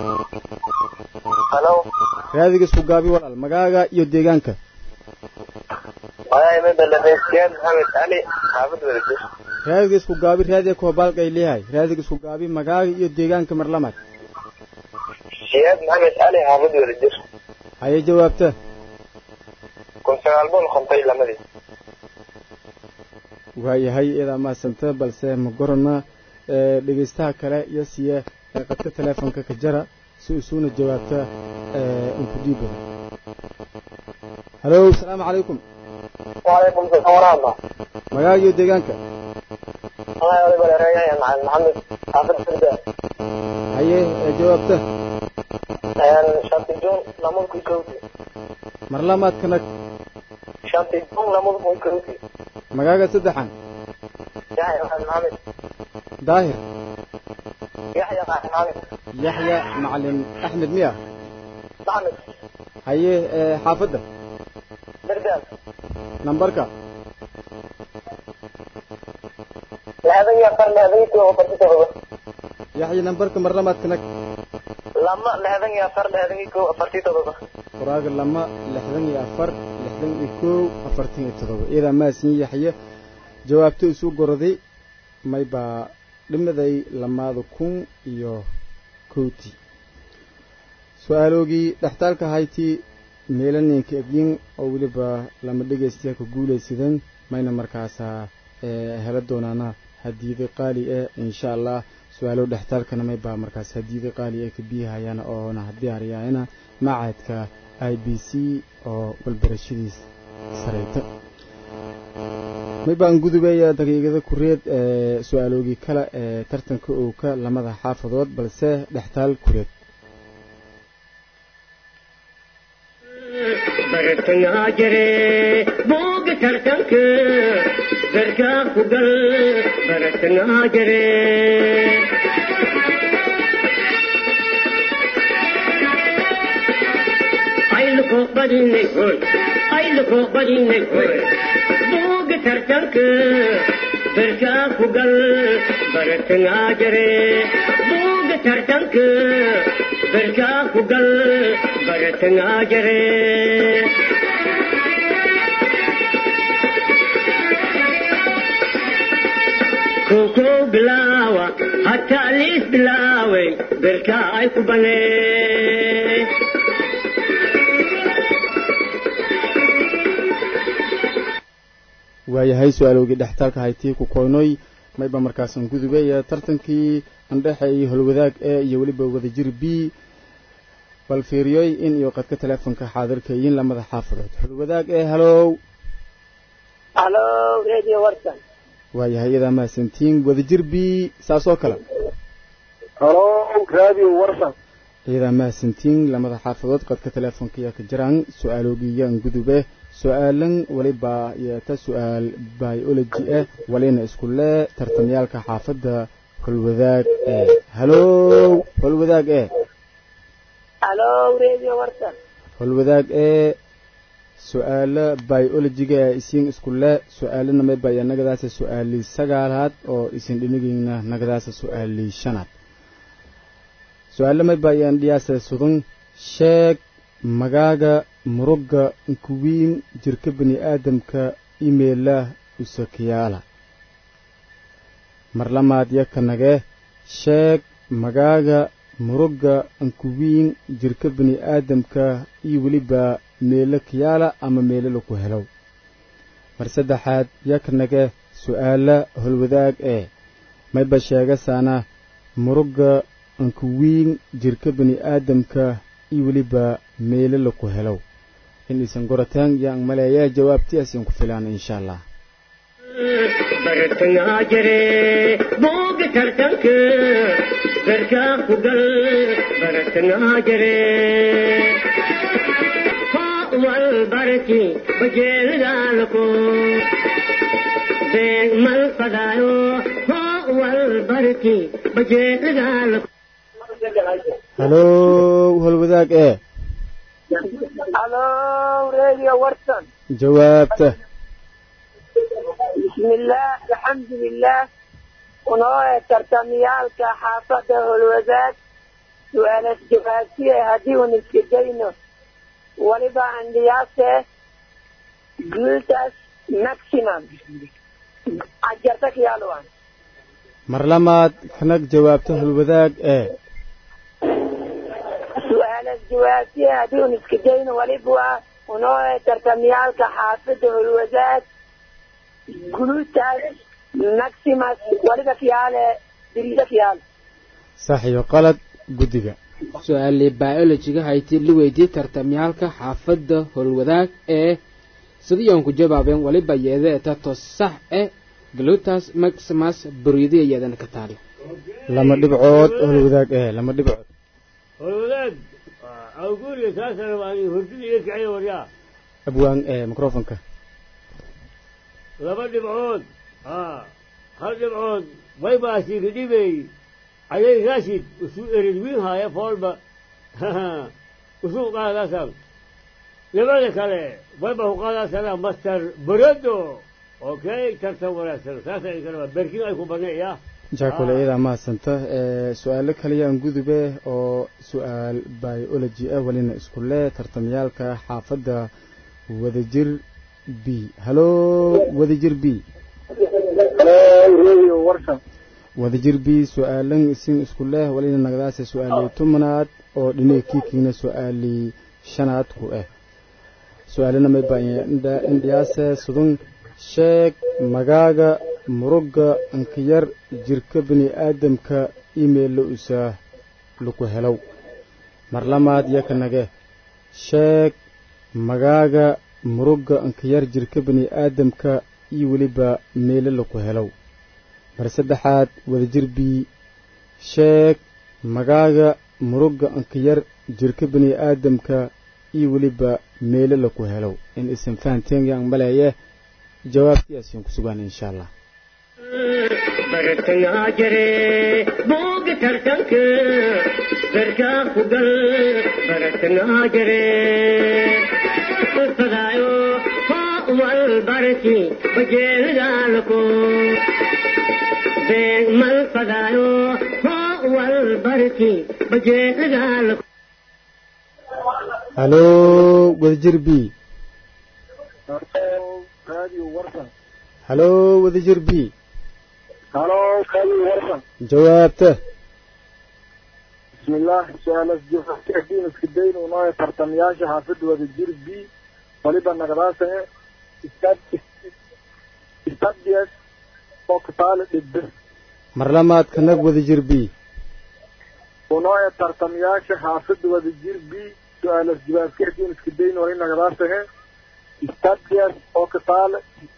halo raadiga isku gaabi walaal magaaga iyo deegaanka magaay mida dhegeystayaal maxamed cali xaafad wadajir raadiga isku gaabi raadiga koobaalkay leeyahay raadiga isku gaabi magaaga iyo deegaanka mar lamaad siyaad maxamed cali xaafad wadajir haye jawaabta kun sagaal boqol konton iyo lamadii waayahay iyadaa mahadsanta balse ma gorana dhegaystaha kale iyo siye ee qadka teleefonka ka jara si usuuna jawaabta unku dhiibada halo asalaamu calaykum wacalaykum salaam waraxma magaaga iyo deegaanka magaay waliba leereeyahay macalin maxamed xaafad firda haye jawaabta shanti juun lamada kun kowdi mar lamaadkana shanti juun lamada kun kowdi magaaga saddexan yaxya macalin maxamed daahir yaxya macalin maxamed yaxya macalin axmed miya maxamed haye xaafadda dardaal nambarka lixdan iyo afar lixdan iyo kow afarti todoba yaxya nambarka mar lamaadkana lama lixdan iyo afar lixdan iyo kow afarti todoba qoraaga lama lixdan iyo afar lixdan iyo kow afartan iyo todoba iyadaa maasin yaxye jawaabto isu goroday maybaa dhimaday lamaada kun iyo kowti su-aaloogii dhextaalka hayti meelaninka egyin oo weliba lama dhegaystayaa ku guulaysadeen mayna markaasaa hela doonaana hadiida qaali eh insha allah su-aalo dhextaalkana may baa markaas hadiida qaali ee ka biyahayaan oona diyaariyaana macadka i b c oo walbarashadiis sareyta may baan gudubaya daqiiqada kureed ee su-aaloogii kale ee tartanka owka lamada xaafadood balse dhextaal kureed bartangaa jire booga tartanka garkaa ku gal bartangaa jire ayluko badinay hoy ayluko badinay hoy booga tartanka garkaa ku gal bartangaa jire booga tartanka garkaa ku gal bartangaa jire koko bilaawa hataa liis bilaaway berkaa ay ku banee waayahay su-aaloogii dhextaalka haytii ku koynoy mayba markaasan gudubaya tartankii andhexeeyay holwadaag e iyo weliba wadajir b bal fiiriyoy in iyo qadka teleefonka xaadirkayin lamada xaafadood holwadaag e halow halo radio warsan waayahay iyadaa mahadsantiin wadajir b saas oo kale halo radio warsan iyadaa mahadsantiin lamada xaafadood qadka teleefonka ayaa ka jiraan su-aaloogiiyaan gudube su-aalan waliba yeeta su-aal biology ah walina isku lee tartamyaalka xaafadda holwadaag e halow holwadaag e halo radio warsan holwadaag ee su-aalo biologiga ee isiin isku le su-aalana maybaya nagadaasa su-aalii sagaalaad oo isin dhinigeyna nagadaasa su-aalii shanaad su-aalo maybayaan dhiyaasa sudan sheeg magaaga murugga nkuwiin jirka bani aadamka imeela usakiyaala marlamaad yakanage sheeg magaaga murugga nkuwiin jirka bani aadamka iyo weliba meelo kiyaala ama meelo laku helow mar saddexaad yakanage su-aala holwadaag ee mayba sheegasaana murugga nkuwiin jirka bani aadamka iyo weliba meelo laku helow in isan gorataan yaan maleeyaa jawaabtiyaasiin ku filaan insha allah bartangaa jire booga tartanka garkaa ku gal bartangaa jire wal barki bajeelidaalako beeg mal fadaayo wal barki bajeelidaalako halow holwadaag ee halo radio warsan jawaabta bismillaah alxamdulilah unoo ee tartamiyaalka xaafadda holwadaag su-aalas jawaabtiye haddii un iska dayno waliba andhiyaase gultas maximum ajarta kiyaaluwan marlamaad kanag jawaabta holwadaag ee su-aalas jawaabtiye haddii un iska dayno waliba unoo ee tartamiyaalka xaafadda holwadaag glutas maximus waliba kiyaale dirida kiyaal sax iyo qalad guddiga su-aalii biologiga hayti la weydiiyey tartamyaalka xaafadda howlwadaag ee sidiiyoon ku jawaabeen waliba yeedeeta to sax eh glutas maximus buriidiya yeedana ka taala lama dhibcood holwadaag ee lama dhibcood holwadaag awguuriga saasana waan hurdida iyo kiciya waryaa abwaan ee microfonka laba dhibcood haa hal dhibcood waybaasiga dhibey ayay rashid usuu erid wiin haaya foolba usuu qaadaasan labada kale wayba ku qaadaasana master barodo okay tartan wanaagsan saasa ay kale berkin ay ku baneeya jaakole iyadaa mahadsanta su-aalo kaliyaan gudube oo su-aal biology ah welina isku lee tartamyaalka xaafadda wadajir b halo wadajir b radio warsan wadajir b su-aalan isin isku leh walina nagadaasa su-aalii tumanaad oo dhinaga kiikiina su-aalii shanaad ku ah su-aalana may baa indhiyaase sudun sheeg magaaga murugga inkiyar jirka bini aadamka imeilla usaa laku helow mar lamaad yakanage sheeg magaaga murugga inkiyar jirka bini aadamka iyo weliba meelo laku helow mar saddexaad wadajir bii sheeg magaaga murugga inkiyar jirka bini aadamka iyo weliba meelo laku helow in isan fahanteen yaan maleeye jawaabtiyaasiin ku sugaan insha allah bartangaa jire booga tartanka berkaa ku gal bartangaa jire fadaayo hoo wal barki bajeelgaalako beeg mal fadaayo hoo wal barki bajeelgaalako haloo wadajir b radio warsan haloo wadajir b halo radio warsan jawaabta bismillaah su-aalas joogtiin iska dayn unooya tartamayaasha xaafidda wadajir b waliba nagadaasane stadias oo kataale dhibbe mar lamaad kanag wadajir b unooya tartamayaasha xaafidda wadajir b su-aalas jawaabkeediin iska dayn wali nagadaasane stadias oo kataale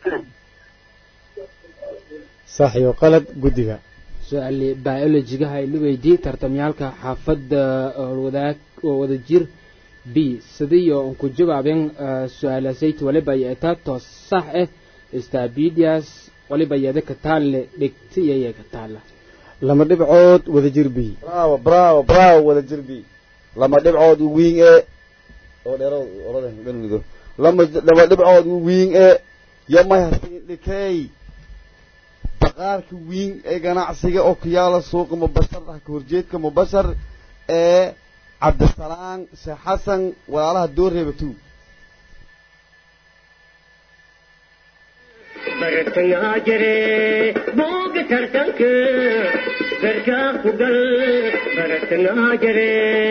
sax iyo qalad guddiga su-aali biologigaha ay la weydiiyey tartamyaalka xaafadda wadaag oo wada jir b sidiyo un ku jawaabeen su-aalasayt waliba yeetaa toos sax ah stabidias waliba yeeda ka taalle dhigti iyo ka taalla lama dhibcood wadajir b bravo bravo bravo wadajir b lama dhibcood u wiin ee oo dheero orada benunido lama lama dhibcood u wiin ee yamay hasin dhikay baqaarka wiin ee ganacsiga oo ku yaala suuqa mubashar ah ka horjeedka mubashar ee cabdisalaan sheekh xasan walaalaha dooreeba tu bartangaa jire booga tartanka berkaa ku gal bartangaa jire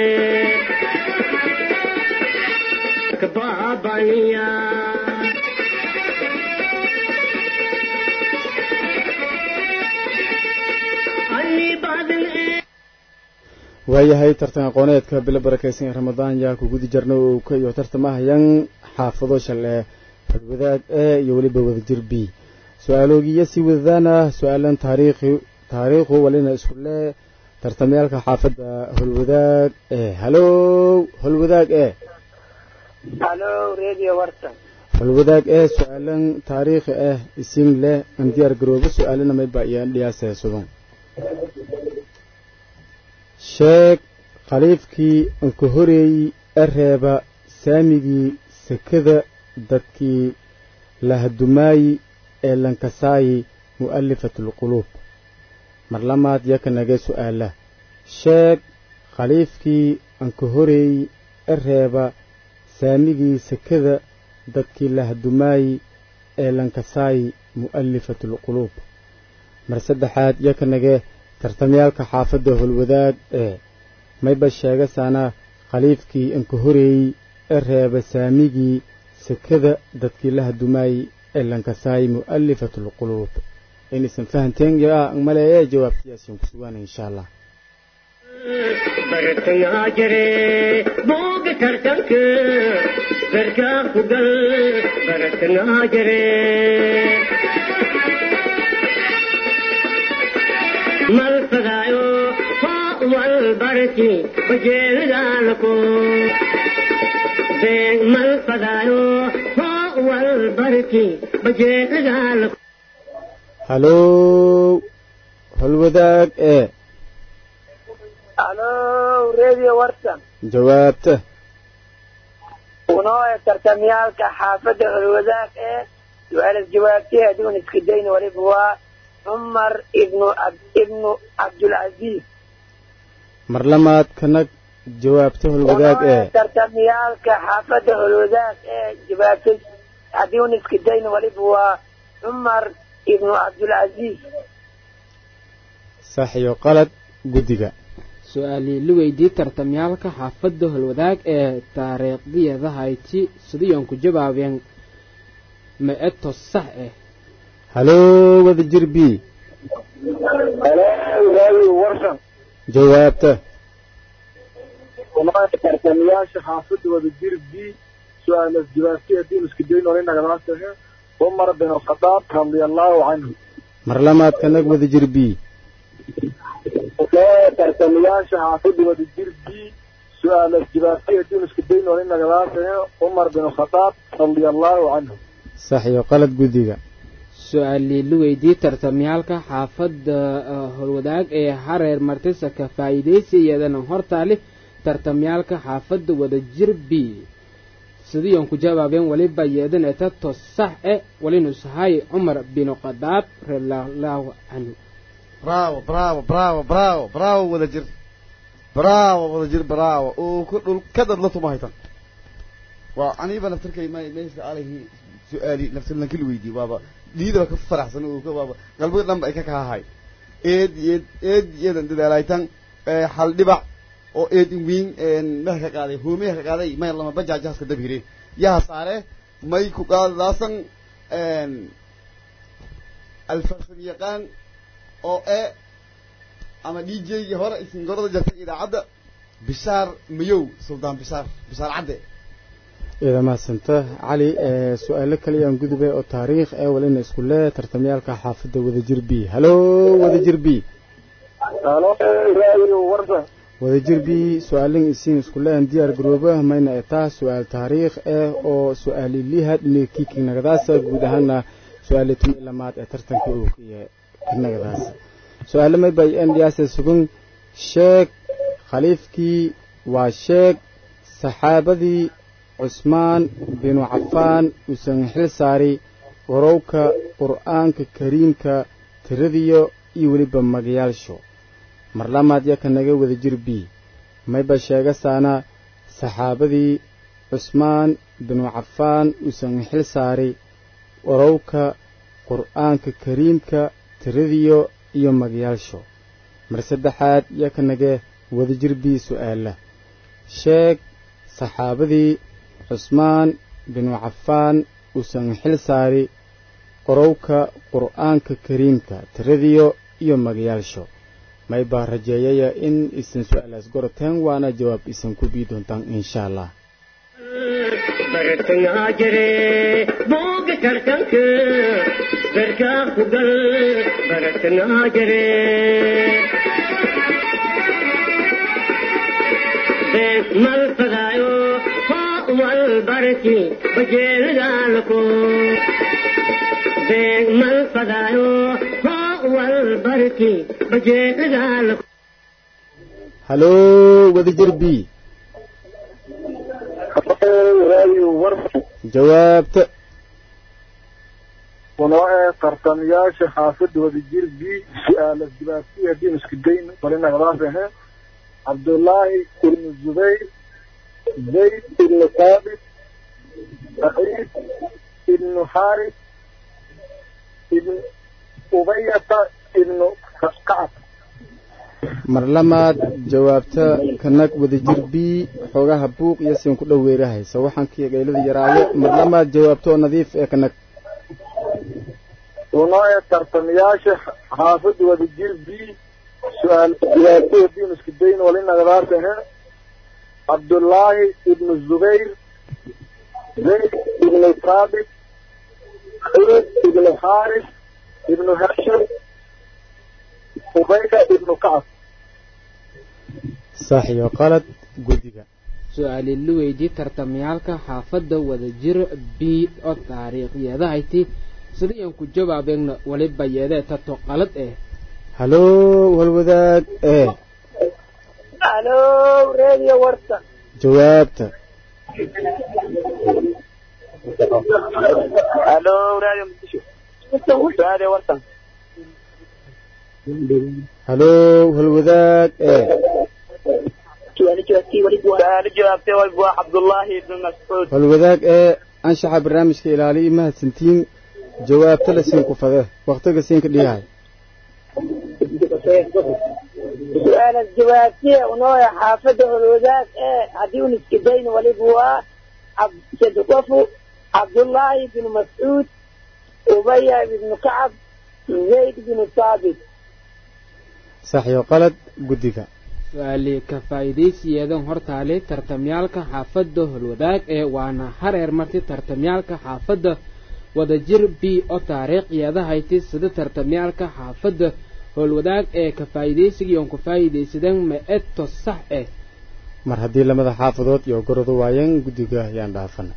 kabaabaniya ani badan ee waayahay tartan aqooneedka bilo barakaysan ee ramadaan yaa ku gudi jarna oo ka iyo tartamahayan xaafado shale halwadaag e iyo weliba wadajir b su-aaloogiya sii wadadaana su-aalan taariikhi taariikhu walina isku lee tartamayaalka xaafadda holwadaag e halow holwadaag e halo radio warsan holwadaag ee su-aalan taariikhi ah isin leh an diyaar garoobo su-aalana mayba iyaan dhiyaasee sudan sheeg khaliifkii anka horeeyey ereeba saamigii sekada dadkii lahadumaayi ee lankasaayi mu'alifatulquluub mar lamaad yakanage su'aala sheeg khaliifkii anka horeeyey ereeba saamigii sekada dadkii lahadumaayi ee lankasaayi mu'alifatulquluub mar saddexaad yakanage tartamyaalka xaafadda holwadaag ee mayba sheegasaana khaliifkii anka horeeyey ee reeba saamigii sekada dadkii la hadumaayey ee lankasaayey mu'alifatulquluub inaysan fahanteen yaa maleeye jawaabtiyaasiin ku sugaana insha allah bartangaa jire booga tartanka berkaa ku gal bartangaa jire mal fadaayo hoo wal barki bajeelgaalako beeg mal fadaayo hoo wal barki bajeelgaalako halow holwadaag ee halo radio warsan jawaabta unoo ee tartamyaalka xaafadda holwadaag ee su-aalas jawaabtay adigun iska dayn waliba waa cumar ibnu ibnu cabdulcaziiz mar lamaad kanag jawaabta holwadaag unoo ee ee tartamyaalka xaafadda holwadaag ee jawaabtay adigun iska dayn waliba waa cumar ibnu cabdulcaziiz sax iyo qalad guddiga su-aalii la weydii tartamyaalka xaafadda holwadaag ee taariikhdiyada hayti sidayoon ku jawaabeen ma eto sax ah haloo wada jir b warsan jawaabta walahi tartamayaasha xaafadda wada jir b su-aalas jawaabtay haddii isku dayn olay nagadaasah cumar bin khadaab radiallahu canhu mar lamaadka nag wada jir b tartamayaasha xaafadda wada jir b su-aalas jawaabtay haddii isku dayn olay nagadaasah cumar bin khadaab radiallahu canhu sax iyo qalad guddiga su-aalii la weydii tartamyaalka xaafadda holwadaag ee hareer martisa ka faa'iidaysiyeedana hortaali tartamyaalka xaafadda wada jir b sidiion ku jawaabeen weliba yeedan etato sax e walinu sahay cumar binu khadaab radiallahu canhu bravo bravo bravo bravo bravo wada jir bravo wada jir bravo oo ku dhul ka dadla tuma haytan waa aniba naftarkay ma maysa alayhi su-aali naftan lankil weydiye waaba dhiidaba ka faraxsan oo ka waaba qalbiga dhanba ay ka kahahay eed eed eed eedan dadaalaytan hal dhibac oo eedin wiin meha ka qaaday hoomeha ka qaaday may lama bajaajahaska dab hireen yaha saare may ku qaadaasan alfarsan yaqaan oo e ama d j-gii hore isin gorada jartay idaacadda bishaar mayow suldaan bishaar bishaar cadde ida mahadsanta cali su-aalo kaliyaan gudube oo taariikh ee walina isku lee tartamyaalka xaafadda wadajir b haloo wadajir b warsan wadajir b su-aalin isiin isku leen diyaar garooba mayna etaa su-aal taariikh eh oo su-aaliliha dhinikiiki nagadaasa guud ahaana su-aali tumi lamaad ee tartanka uu nagadaasa su-aalo may bay ndyaase sugan sheeg khaliifkii waa sheeg saxaabadii cusmaan binu cafaan uusan xil saari warowka qur'aanka kariimka tiradiyo iyo weliba magayaalsho mar lamaad yaka naga wada jir b mayba sheegasaana saxaabadii cusmaan binu cafaan uusan xil saari warowka qur'aanka kariimka tiradiyo iyo magayaalsho mar saddexaad yaka naga wada jir b su'aala sheeg saxaabadii cusmaan binu cafaan uusan xil saari qorowka qur'aanka kariimka tiradiyo iyo magayaalsho may baa rajeeyaya in isan su-aalaas goroteen waana jawaab isan ku bii doontaan insha allah bartangaa jire booga tartanka berkaa ku gal bartangaa jire bees mal fadaayo wal barki bajeelgaalko beeg mal fadaayo wal barki bajeelgaalko haloo wadajir b jawaabta kunoo ee tartamayaasha xaafadda wadajir b su-aalas jawaabtii haddii isku dayn marinagadaas ahe cabdullaahi ibnu zubayr zayd ibnu saabit saciid ibnu xaaris ibn ubayata ibnu kacab mar lamaad jawaabta kanag wadajir b xoogaha buuq iyo siin ku dhoweerahaysa waxaan kii gaylada yaraayo mar lamaad jawaabta oo nadiif ee kanag kunoo ee tartamayaasha xaafadda wadajir b su-aal jawaabtii haddii isku dayn walinagadaas ahe cabdullaahi ibnu zubayr zayd ibnu saabit saciid ibnu xaaris ibnu hashim ubayda ibnu kacab sax iyo qalad guddiga su-aali la weydii tartamayaalka xaafadda wadajir b oo taariikhyeedahayti sidaiyan ku jawaabeenna waliba yeedee tato qalad eh haloo walwadaag ee halo radio warsan jawaabta halo radio muqdisho radio warsan haloo walwadaag ee su'aalo jawaabtay way waa cabdullaahi ibnu mascuud walwadaag ee anshaxa barnaamijka ilaaliyo mahadsantiin jawaabta la siin ku fade waktiga siinka dhiyahay su-aalas jawaabtiya unooya xaafadda holwadaag ee haddii un iska dayn waliba waa sadqofu cabdullaahi binu mascuud ubaya ibnu kacab zayd binu saabit sax iyo qalad guddiga su-aali ka faa'iidaysiyeedan hortaale tartamyaalka xaafadda holwadaag ee waana hareer marti tartamyaalka xaafadda wadajir b oo taariikhyada hayti sida tartamyaalka xaafadda howlwadaag ee ka faa'iidaysigii oon ku faa'iidaysadeen ma-eto sax eh mar haddii lamada xaafadood iyo goradu waayeen guddiga ayaan dhaafana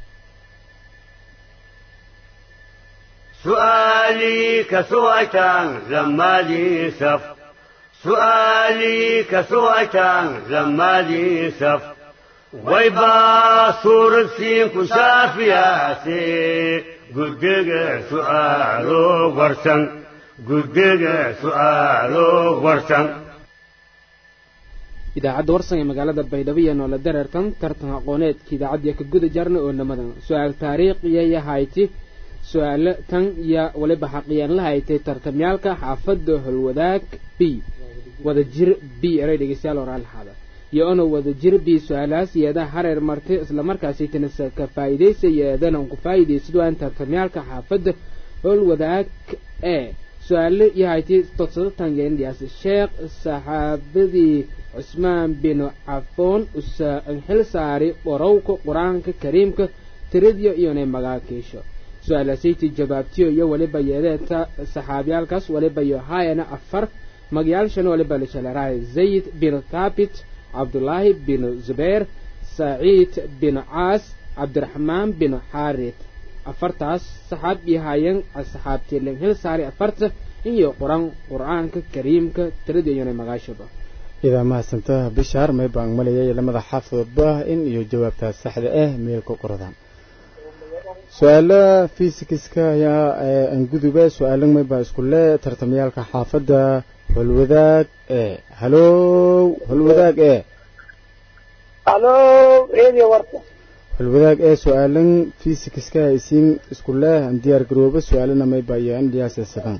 سؤالي كسوعتان زمالي سف سؤالي كسوعتان زمالي سف ويبا صور سين كشافياسي قدق سؤالو ورسن قدق سؤالو ورسن idaacadda warsan ee magaalada baydhabo iyo noola dareertan tartan aqooneedka idaacaddiya ka guda jarna oo namadan su-aal taariikhiya hayti su-aalo tan iyo waliba xaqiyeen la haytay tartamyaalka xaafadda holwadaag b wadajir b eray dhegeystayaal oraalxaada iyo ona wadajir b su-aalahaas yeedaa hareer martay islamarkaasi tanasa ka faa'iidaysa yeedan on ku faa'iidaysid waan tartamyaalka xaafadda holwadaag e su-aalo iyo hayti todsado tangeendhiyaas sheekh saxaabadii cusmaan binu cafoon usa xil saari qorowka qur-aanka kariimka tiradiyo iyonay magaakiisho su-aalasayti jawaabtiyo iyo waliba yeedeeta saxaabiyaalkaas waliba iyo haayana afar magayaalshana waliba lishalerahay zayd binu thaabit cabdulaahi binu zubayr saciid binu caas cabdiraxmaan binu xaarid afartaas saxaab iyo haayeen saxaabtiilen hil saari afarta iyo qur-aan qur-aanka kariimka tiradiyo iyonay magaashoba idaa mahadsanta bishaar may baan malayay lamada xaafadoodba in iyo jawaabtaas saxda ah meel ku qoradaan su-aala fisikska ayaa angudube su-aalo maybaa isku le tartamayaalka xaafadda holwadaag ee halow holwadaag ee halo radio warta holwadaag ee su-aalan fisikska isiin isku leh aan diyaar garoobo su-aalana maybaa iyo andhiyaasisadan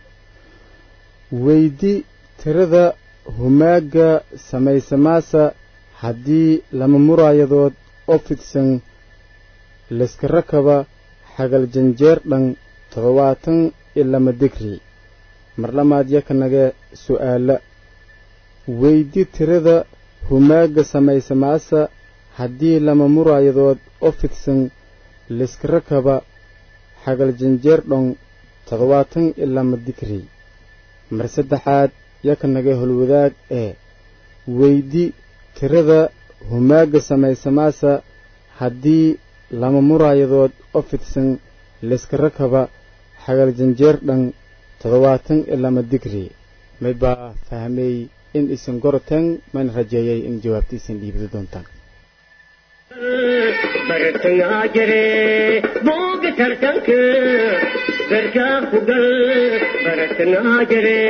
weydi tirada humaaga samaysamaasa haddii lama muraayadood oo fidsan layska rakaba xagal janjeer dhan toddobaatan iyo lama digri mar lamaad yakanage su'aala weydi tirada humaaga samaysamaasa haddii lama muraayadood oo fidsan layska rakaba xagal janjeer dhan toddobaatan iyo lama digri mar saddexaad yakanage holwadaag ee weydi tirada humaaga samaysamaasa haddii lama muraayadood oo fidsan layska rakaba xagal janjeer dhan toddobaatan iyo lama digri may baa fahmay in isin goroteen mayna rajeeyay in jawaabta isin dhiibidi doontaan bartangaa jire booga tartanka garkaa ku gal bartangaa jire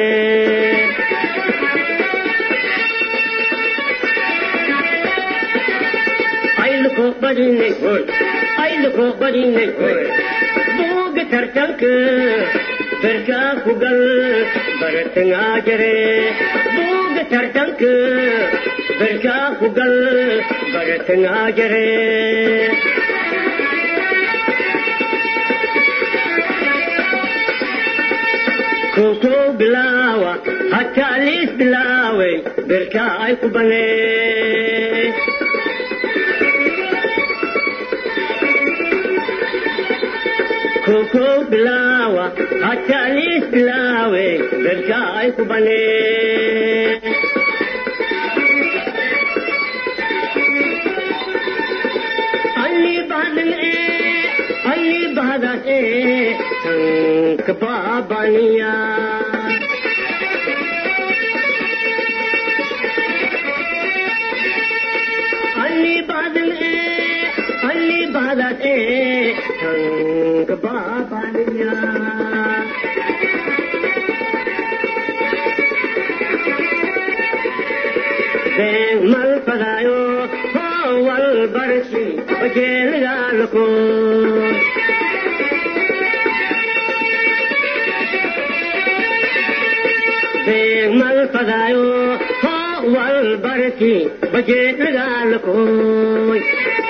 ayluko badinay hoy ayluko badinay hoy booga tartanka garkaa ku gal bartangaa jire booga tartanka garkaa ku gal bartangaa jire koko bilaawa hataa liis bilaaway berkaa ay ku banee koko bilaawa hataa liis bilaaway berkaa ay ku banee ಅಲ್ಲಿ ಬಾದನೆ ಅಲ್ಲಿ ಬಾದನೆ ಸಂಕ ಬಾಬನಿಯ ಅಲ್ಲಿ ಬಾದನೆ ಅಲ್ಲಿ ಬಾದನೆ ಸಂಕ ಬಾಬನಿಯ mal padayo wal barsi bajel galko malfadaayo hoo wal barki bajeedhagaalakooy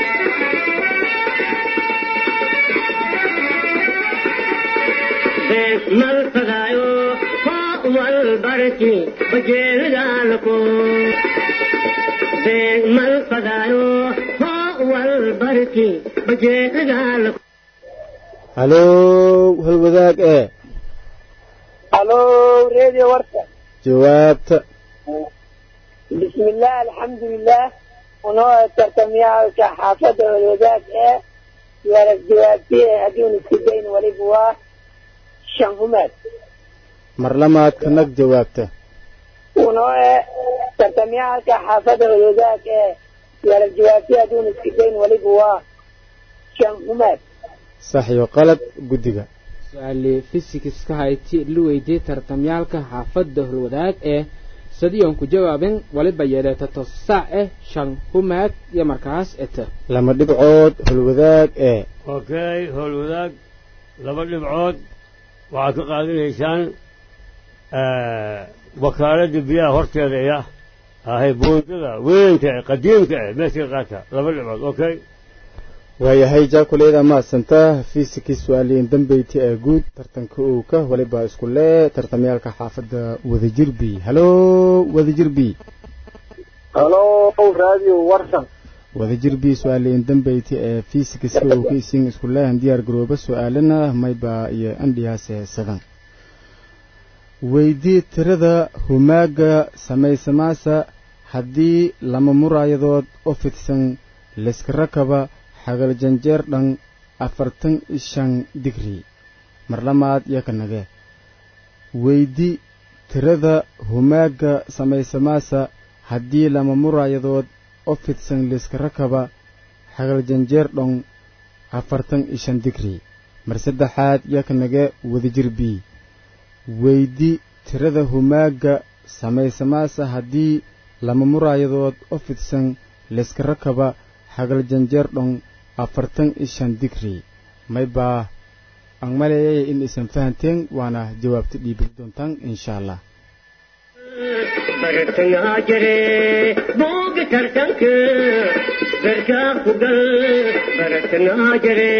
malfadaayo hoo wal barki bajeedhagaalakooy malfadaayo hoo wal barki bajeedhagaalakooy halow halwadaag ee halo radio warka jawaabta بسم الله الحمد لله ونوع ترتميها كحافظة والوزاك ايه يا الجوابية هدون السجين ولبوا شنهمات mar lamaad kanag jawaabta ونوع ترتميها كحافظة والوزاك ايه يا الجوابية هدون السجين ولبوا شنهمات sax iyo qalad guddiga su-aali fisikiska hayti la weydiiyey tartamyaalka xaafadda holwadaag ee sadiyon ku jawaabin waliba yeedheetato sac eh shan humaag iyo markaas eta lama dhibcood holwadaag ee okay howlwadaag laba dhibcood waxaad ka qaadanaysaan wakaaladda biyaha horteeda iya ahay buundada weynka eh qadiimka eh meesha ka qaata laba dhibcood okay waayahay jaakuleeda maadsantaa fiisikii su-aaliyin dambeyti ee guud tartanka owka waliba isku lee tartamyaalka xaafadda wadajirbi halo wadajirbi halo radio warsan wadajirbi su-aaliyin dambeyti ee fiisikiska owka isin isku leehan diyaar garooba su-aalana mayba iyo andhiyaase sadan weydii tirada humaaga samaysamaasa haddii lama muraayadood u fidsan layska rakaba xagal janjeer dhan afartan iyo shan digri mar lamaad iyo ka nage weydi tirada humaaga samaysamaasa haddii lama muraayadood u fidsan layska rakaba xagal janjeer dhan afartan iyo shan digri mar saddexaad iyo ka nage wadajir b weydi tirada humaaga samaysamaasa haddii lama muraayadood u fidsan layska rakaba xagal janjeer dhon afartan iyo shan digri may baa aan maleeyay in aysan fahanteen waana jawaabta dhiibin doontaan insha allah bartangaa jire booga tartanka garkaa ku gal bartangaa jire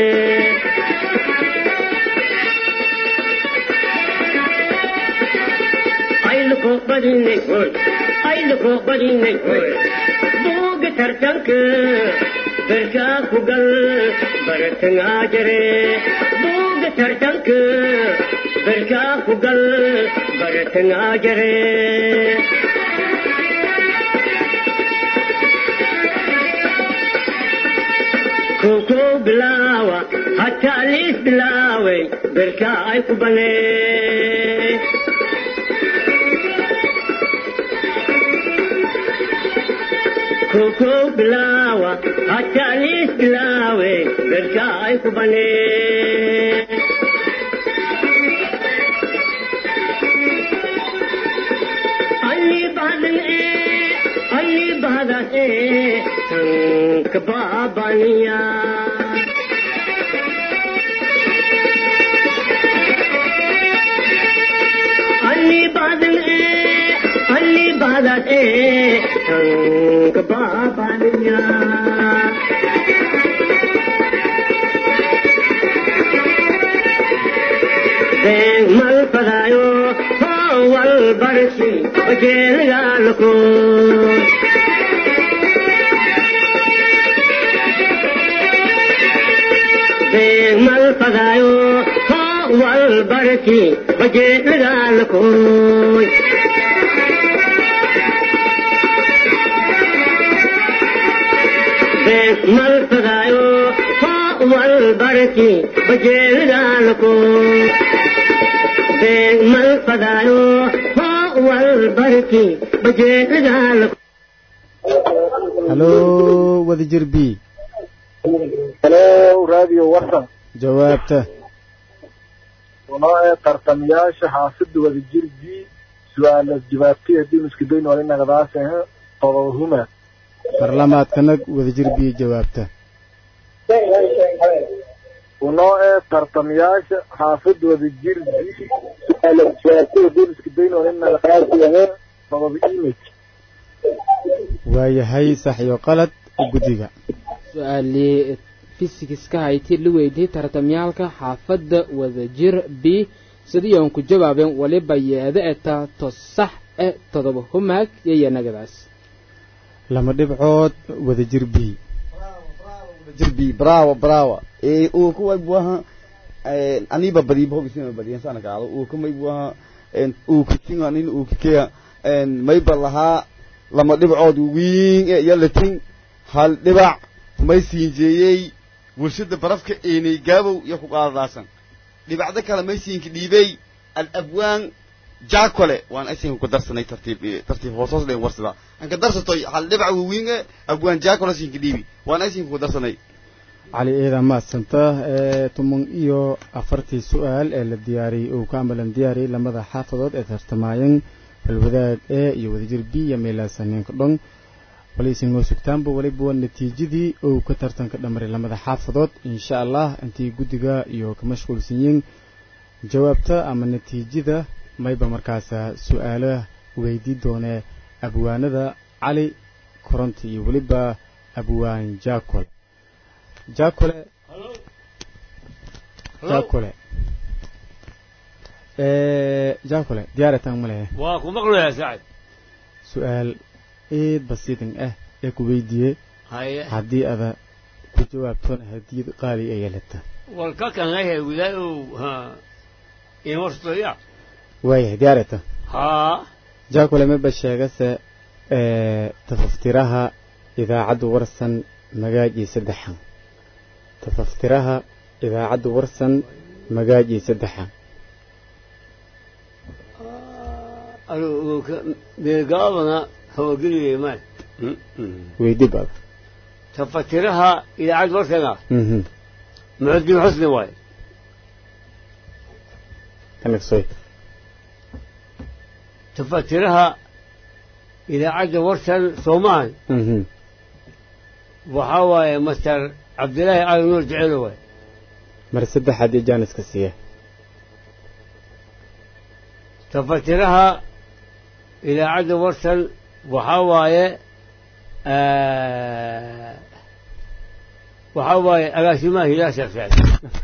ayluko badinay hoy ayluko badinay hoy booga tartanka garkaa ku gal bartangaa jire booga tartanka garkaa ku gal bartangaa jire koko bilaawa hataa liis bilaaway garkaa ay ku banee koko bilaawa hataa liis bilaawe garkaa ay ku banee alli badan ee alli badan ee tanka baabaniya alli badan ee alli badan ee tanka baabaniya Deng mal padayo wal barsi bajel galko Deng mal padayo wal barsi bajel galko Deng mal padayo wal barsi bajel galko mal padayo wal barki bajeedaal halo wadajir b halo radio warsan jawaabta unoo ee tartamayaasha xaafidda wadajir b su-aalaas jawaabtay haddii iska dayn wali nagadaasah todobahuma mar lamaad kanag wadajir b jawaabta unoo ee tartamayaasha xaafid wadajir b su-aala jawaabtada booliska dayn oo ina qaasi ahee sabab image waayahay sax iyo qalad guddiga su-aalii fisikiska hayti la weydiiyey tartamyaalka xaafadda wadajir b sidiion ku jawaabeen waliba yeeda eta to sax e todoba humaag iyo nagadaas lama dhibcood wadajir b jirbi bravo bravo ee uu ku waybuaha aniba badi bob isina badi sana kaado uu ku maybuaha uu ku tinga nin uu kikeya mayba lahaa lama dhibcood wiin ee yalatin hal dhibac may siinjeeyey warshada barafka eenay gaabow iyo ku qaadadaasan dhibacdo kale may siinka dhiibey alabwaan jaakole waan aysan ku darsanay tartiib tartiib hoos hoos dhen warsada aan ka darsatoy hal dhibac wiin ee abwaan jaakole siinka dhiibi waan aysan ku darsanay cali eeda maadsanta ee tuman iyo afartii su-aal ee la diyaariyey uu ka amalan diyaariyey lamada xaafadood ee tartamaayeen balwadaag e iyo wadajir b iyo meelaasaneenka dhon waliisinoo sugtaanba weliba waa natiijadii uu ka tartanka dhamaray lamada xaafadood insha allah intii guddiga iyo ka mashquulsan yihiin jawaabta ama natiijada mayba markaasa su-aalaha weydii doonee abwaanada cali koronti iyo weliba abwaan jaakole jaakole jaakole jaakole diyaarataan ma lehe waa ku maqlayaa sacad su-aal eed basiidan ah ee ku weydiiyey haye haddii ada ku jawaabtona hadiyad qaali ay yeelata walka kan lehe wilaay ha imarstoya waayahay diyaarata haa jaakole maba sheegase tafaftiraha idaacadda warsan magaajii saddexan tafaftiraha idaacadda warsan magaajii saddexan beegaabana hawageliye may weydi baad tafatiraha idaacad warkana mhm muxuddin xusni waaye kanagsoy tafatiraha idaacadda warsan soomaal mhm waxaa waaye master cabdilaahi cali nuur jecelo waaye mar saddexaad iyo jaaniska siiya tafatiraha idaacadda warsan waxaa waaye waxaa waaye agaasimaha hilaal shafeec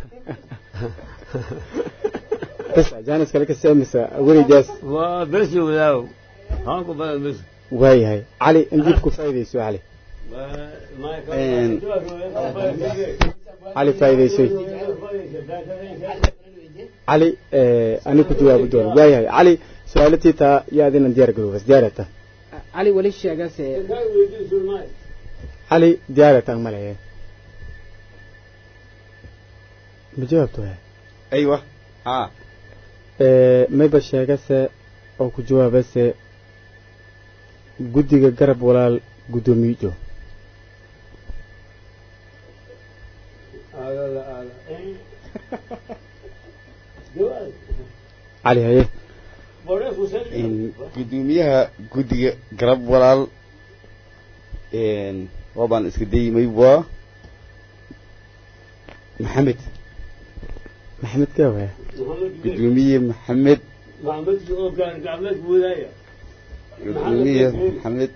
bas jaaniska laka seemisa weligaas waa besi wadaago haanku badan besi waayahay cali indiib ku faa'iidayso cali cali faa'iidaysay cali ani ku jawaabi doono waayahay cali su-aalatii taa yaa adinan diyaar garoobas diyaarata cali weli sheegase cali diyaarata ma lehe ma jawaabto waay aywa ha mayba sheegase oo ku jawaabase guddiga garab walaal guddoomiyo cali haye gudoomiyaha guddiga garab walaal waabaan iska dayimay waa maxamed maxamed kaa waaya gudoomiye maxamed maxamedki oo gaan gacmeed wadaaya gudoomiye maxamed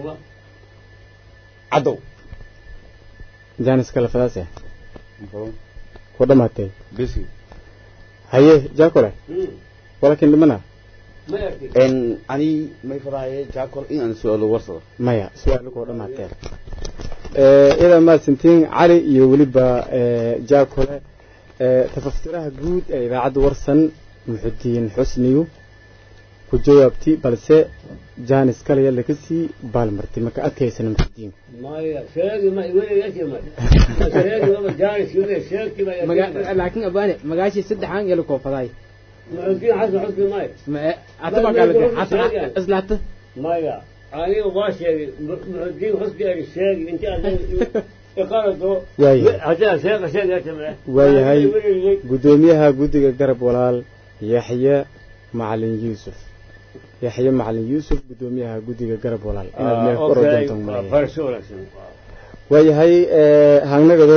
cadow jaaniska lafadaas ah ku dhamaatay besi haye jaakole walakin dhimana ma arkin en ani may fadaaye jaakol in aan su-aalo warsado maya su-aalo koo dhamaateen idaa mahadsantiin cali iyo weliba jaakole tafaftiraha guud ee idaacadda warsan muxudiin xusniyu ku jawaabti balse jaanis kalaya laga sii baalmartay maka adkaysana muxudiin maya sheegi ma iweyashi ma sheegi maba jaanis yule sheegti ma Maga- laakiin abaane magaashii saddexan yala koofadaay muxudiin xasan xusni maya Ma- ataba kaalade hata islaata maya aniga waa sheegay muxudiin xusni ani sheegi inti adiga iqarado Waayahay. hadaa sheega sheegata waayahay guddoomiyaha guddiga garab walaal yaxye macalin yuusuf yaxye macalin yuusuf guddoomiyaha guddiga garab walaal inaad meel ku orodantan malaya waayahay hagnagaday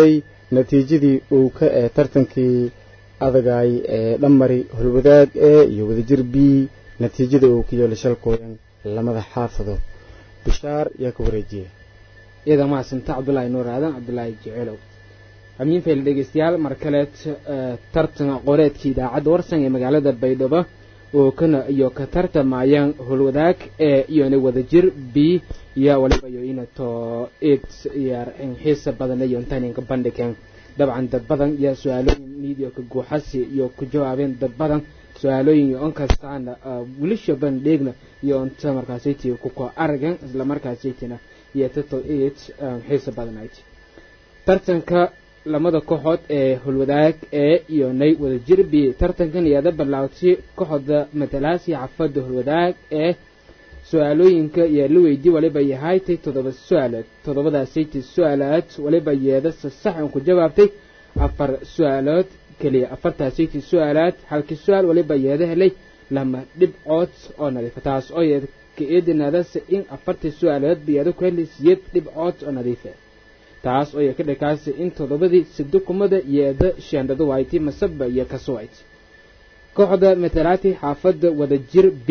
natiijadii uu ka ee tartankii adagaay ee dhammari holwadaag ee iyo wadajir b natiijada uu ka yeelay shalkooyan lamada xaafadood bishaar yaa ka wareejiya iyada mahadsanta cabdulaahi nuur aadan cabdulaahi jeceelow amiin fayl dhegeystayaal mar kaleed tartan aqooneedkii idaacadda warsan ee magaalada baydhabo oo kana iyo ka tartamayaan holwadaag ee iyona wadajir b iyo waliba iyo inato eed yar xiisa badan iyo intaninka bandhigeen dabcan dad badan iyo su-aalooyin miidiyo ka guuxasi iyo ku jawaabeen dad badan su-aalooyin iyo onkastaana wilisha bandheegna iyo inta markaasaytii kuko aragan isla markaasaytina iyo tato eed xiisa badan ayd tartanka lamada kooxood ee holwadaag ee iyo nay wadajir b tartankan iyada bilaawtay kooxda matalaasi xafada holwadaag ee su-aalooyinka iyo la weydii waliba yahaaytay toddoba su-aalood toddobadaasayta su-aalaad waliba yeeda sasax un ku jawaabtay afar su-aalood keliya afartaasayta su-aalaad halkii su-aal waliba yeeda helay lama dhibcood oo nadiifa taas oo yeeda ka eedinaadase in afartii su-aalood ba yeeda ku helay siyeed dhibcood oo nadiifa taas oo ka dhakaasay in toddobadii sidukumada yeeda sheendhadu wayti masaba iyo kasuwayt kooxda matalaati xaafadda wadajir b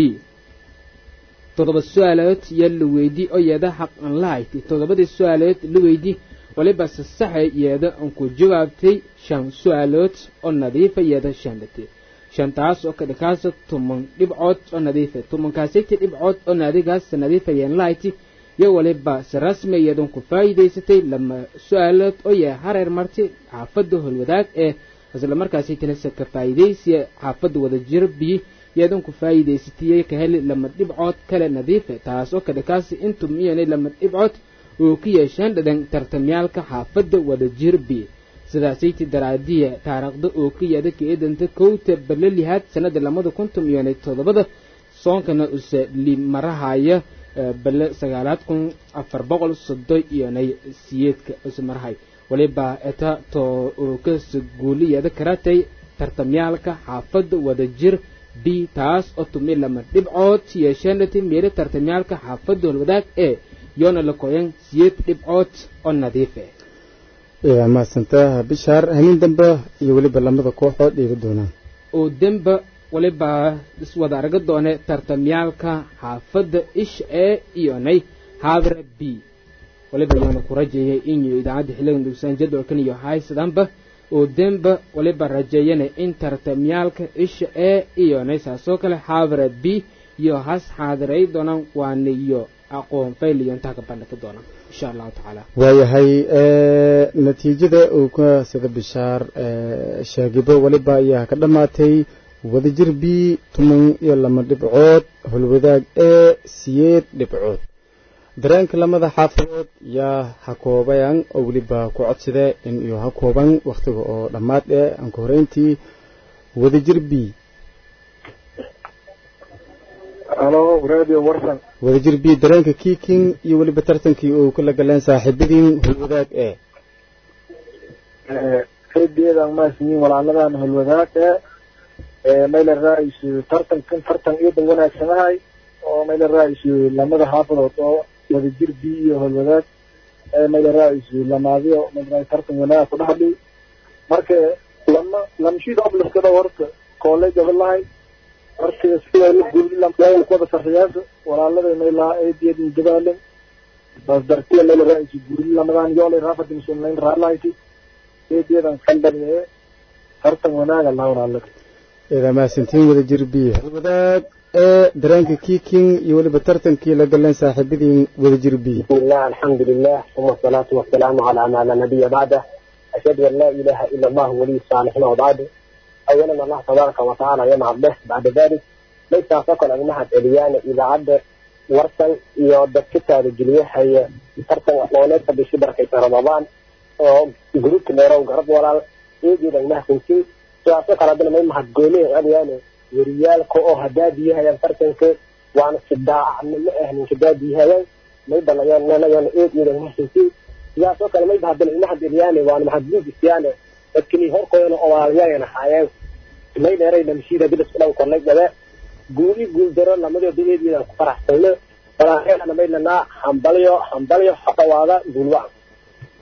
toddoba su-aalood iyo la weydii oo yeeda xaq an lahayti toddobadii su-aalood la weydii waliba sasaxa yeeda an ku jawaabtay shan su-aalood oo nadiifa yeeda sheendhati shantaas oo ka dhakaasa tuman dhibcood oo nadiifa tumankaasiti dhibcood oo naadigaas nadiifa yeen lahayti iyo waliba si rasmi iyadan ku faa'iidaysatay lama su-aalood oo yahay hareer marti xaafadda holwadaag ee isla markaasi tilase ka faa'iidaysiya xaafadda wadajiro biyi iyadan ku faa'iidaysatay ka heli lama dhibcood kale nadiife taas oo ka dhakaasi intum iyanay lama dhibcood oo ku yeesheen dhadhan tartamyaalka xaafadda wadajir biyi sidaasaytii daraadiya taariikhda oo ka yeeda ka eedanta kowta balalihaad sanada lamada kuntum iyanay toddobada soonkana use limarahaya bale sagaalaad kun afar boqol soddon iyonay siyeedka ismarahay waliba eta to oo ka guuliyada karatay tartamyaalka xaafadda wadajir b taas oo tumi lama dhibcood yeesheenati meelo tartamyaalka xaafadda holwadaag ee yoona la koyan siyeed dhibcood oo nadiife mahadsantaa bishaar hanin dambe iyo weliba lamada kooxood dhiiga doonaan oo demba waliba iswada arga doone tartamyaalka xaafadda ish ee iyonay haabra b waliba yoona ku rajeeyay inuu idaacadda xilligan dhugsaan jadwalkan iyo haysadanba oo demba waliba rajeeyana in tartamyaalka isha ee iyonay saasoo kale haabra b iyo has xaadiray doonaan waana iyo aqoon fayl iyo intaa ka bandhigi doonaan insha allahu tacaala waayahay natiijada uu ka sida bishaar sheegibo waliba ayaa ka dhammaatay wadajir b tuman iyo lama dhibcood holwadaag ee siyeed dhibcood dareenka lamada xaafadood yaa ha koobayan oo weliba ku codsade in iyo ha kooban wakhtiga oo dhammaad ee aan ka horeyntii wadajir b halo radio warsan wadajir b dareenka kiiking iyo weliba tartankii uu kala galeen saaxiibadiin holwadaag ee rediyadan maasniin walaaladan holwadaag ee mayla raaisu tartankan tartan iyadan wanaagsanahay oo mayla raaisu lamada xaafadood oo wadajir b iyo holwadaag ee mayla raaisu lamaadiyo mayla tartan wanaag ku dhaxli marka lama lamshid obliskada horta kooley gabalahay marka sida la guulilan kuwada sarriyaasha walaalada mayla eediyadin jabaalan bas dartiya mayla raaisu guuli lamadan yoolay raafadin sunnayn raalahayti eediyadan kandhaliye tartan wanaaga laha walaalada idaa mahadsantiin wadajir b holwadaag ee dareenka kiiking iyo weliba tartankii la galeen saaxiibadiin wadajir b بسم الله الحمد لله ثم الصلاة والسلام على ما لا نبي بعده أشهد أن لا إله إلا الله ولي الصالحين وبعده أولا الله تبارك وتعالى يمع به بعد ذلك ليس فقط أن نحن إليان إذا عد ورسل يودك كتاب الجلية هي ترسل وحلونات بشبر كيف رمضان جروب كميرا وقرب ولا يجي لنا نحن فيه سواء قال عندنا ما يمحد قوليه يعني وريال كو هدادي هي ترسل waana sidaacna ma ahnin kadaadiihayaan may balayaan eed iyo mahsinsi sidaasoo kale may bahadal ilmaha diryaane waana mahadbuugisyaane dadkini horkoodana owaalayayan ahaayeen may dheeray lamshiida bilis dhan kornay gabe guuli guuldaro lamadooda eediidan ku faraxsayno walaaheelana may lanaa hambalyo hambalyo hodhawaada guulwacan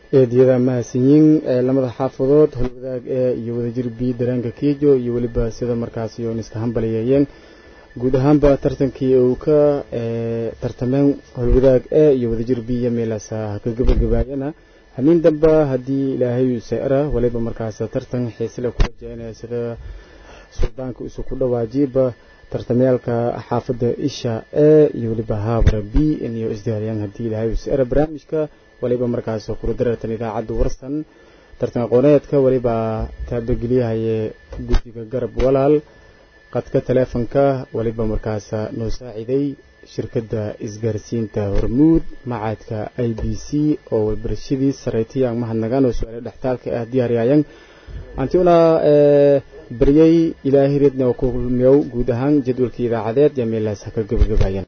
eediyada mahadsanyiin ee lamada xaafadood holwadaag ee iyo wadajir b dareenka kiijo iyo weliba sida markaasi oon iska hambaliyeeyeen guud ahaanba tartankii uu ka tartameen holwadaag ee iyo wadajir b iyo meelaasa ka gabagabaayana hamiin damba haddii ilaahay seera waliba markaas tartan xiisle ku rajaynaya sida suldaanka isu ku dhawaajiba tartamayaalka xaafadda isha ee iyo weliba haabra b iyo isdiyaariyaan haddii ilaahay seera barnaamijka waliba markaas kurudaratan idaacadda warsan tartan aqooneedka waliba taabageliyahaye guddiga garab walaal qadka taleefonka waliba markaas noo saaciday shirkadda isgaarsiinta hormuud macaadka i b c oo walbarashadii sareytayaan mahadnagaan oo su-aale dhextaalka ah diyaariyayaan antiuna baryay ilaahireedna oo ku kulmiyow guud ahaan jadwalkii idaacadeed iyo meelaas ha ka gabagabaayaan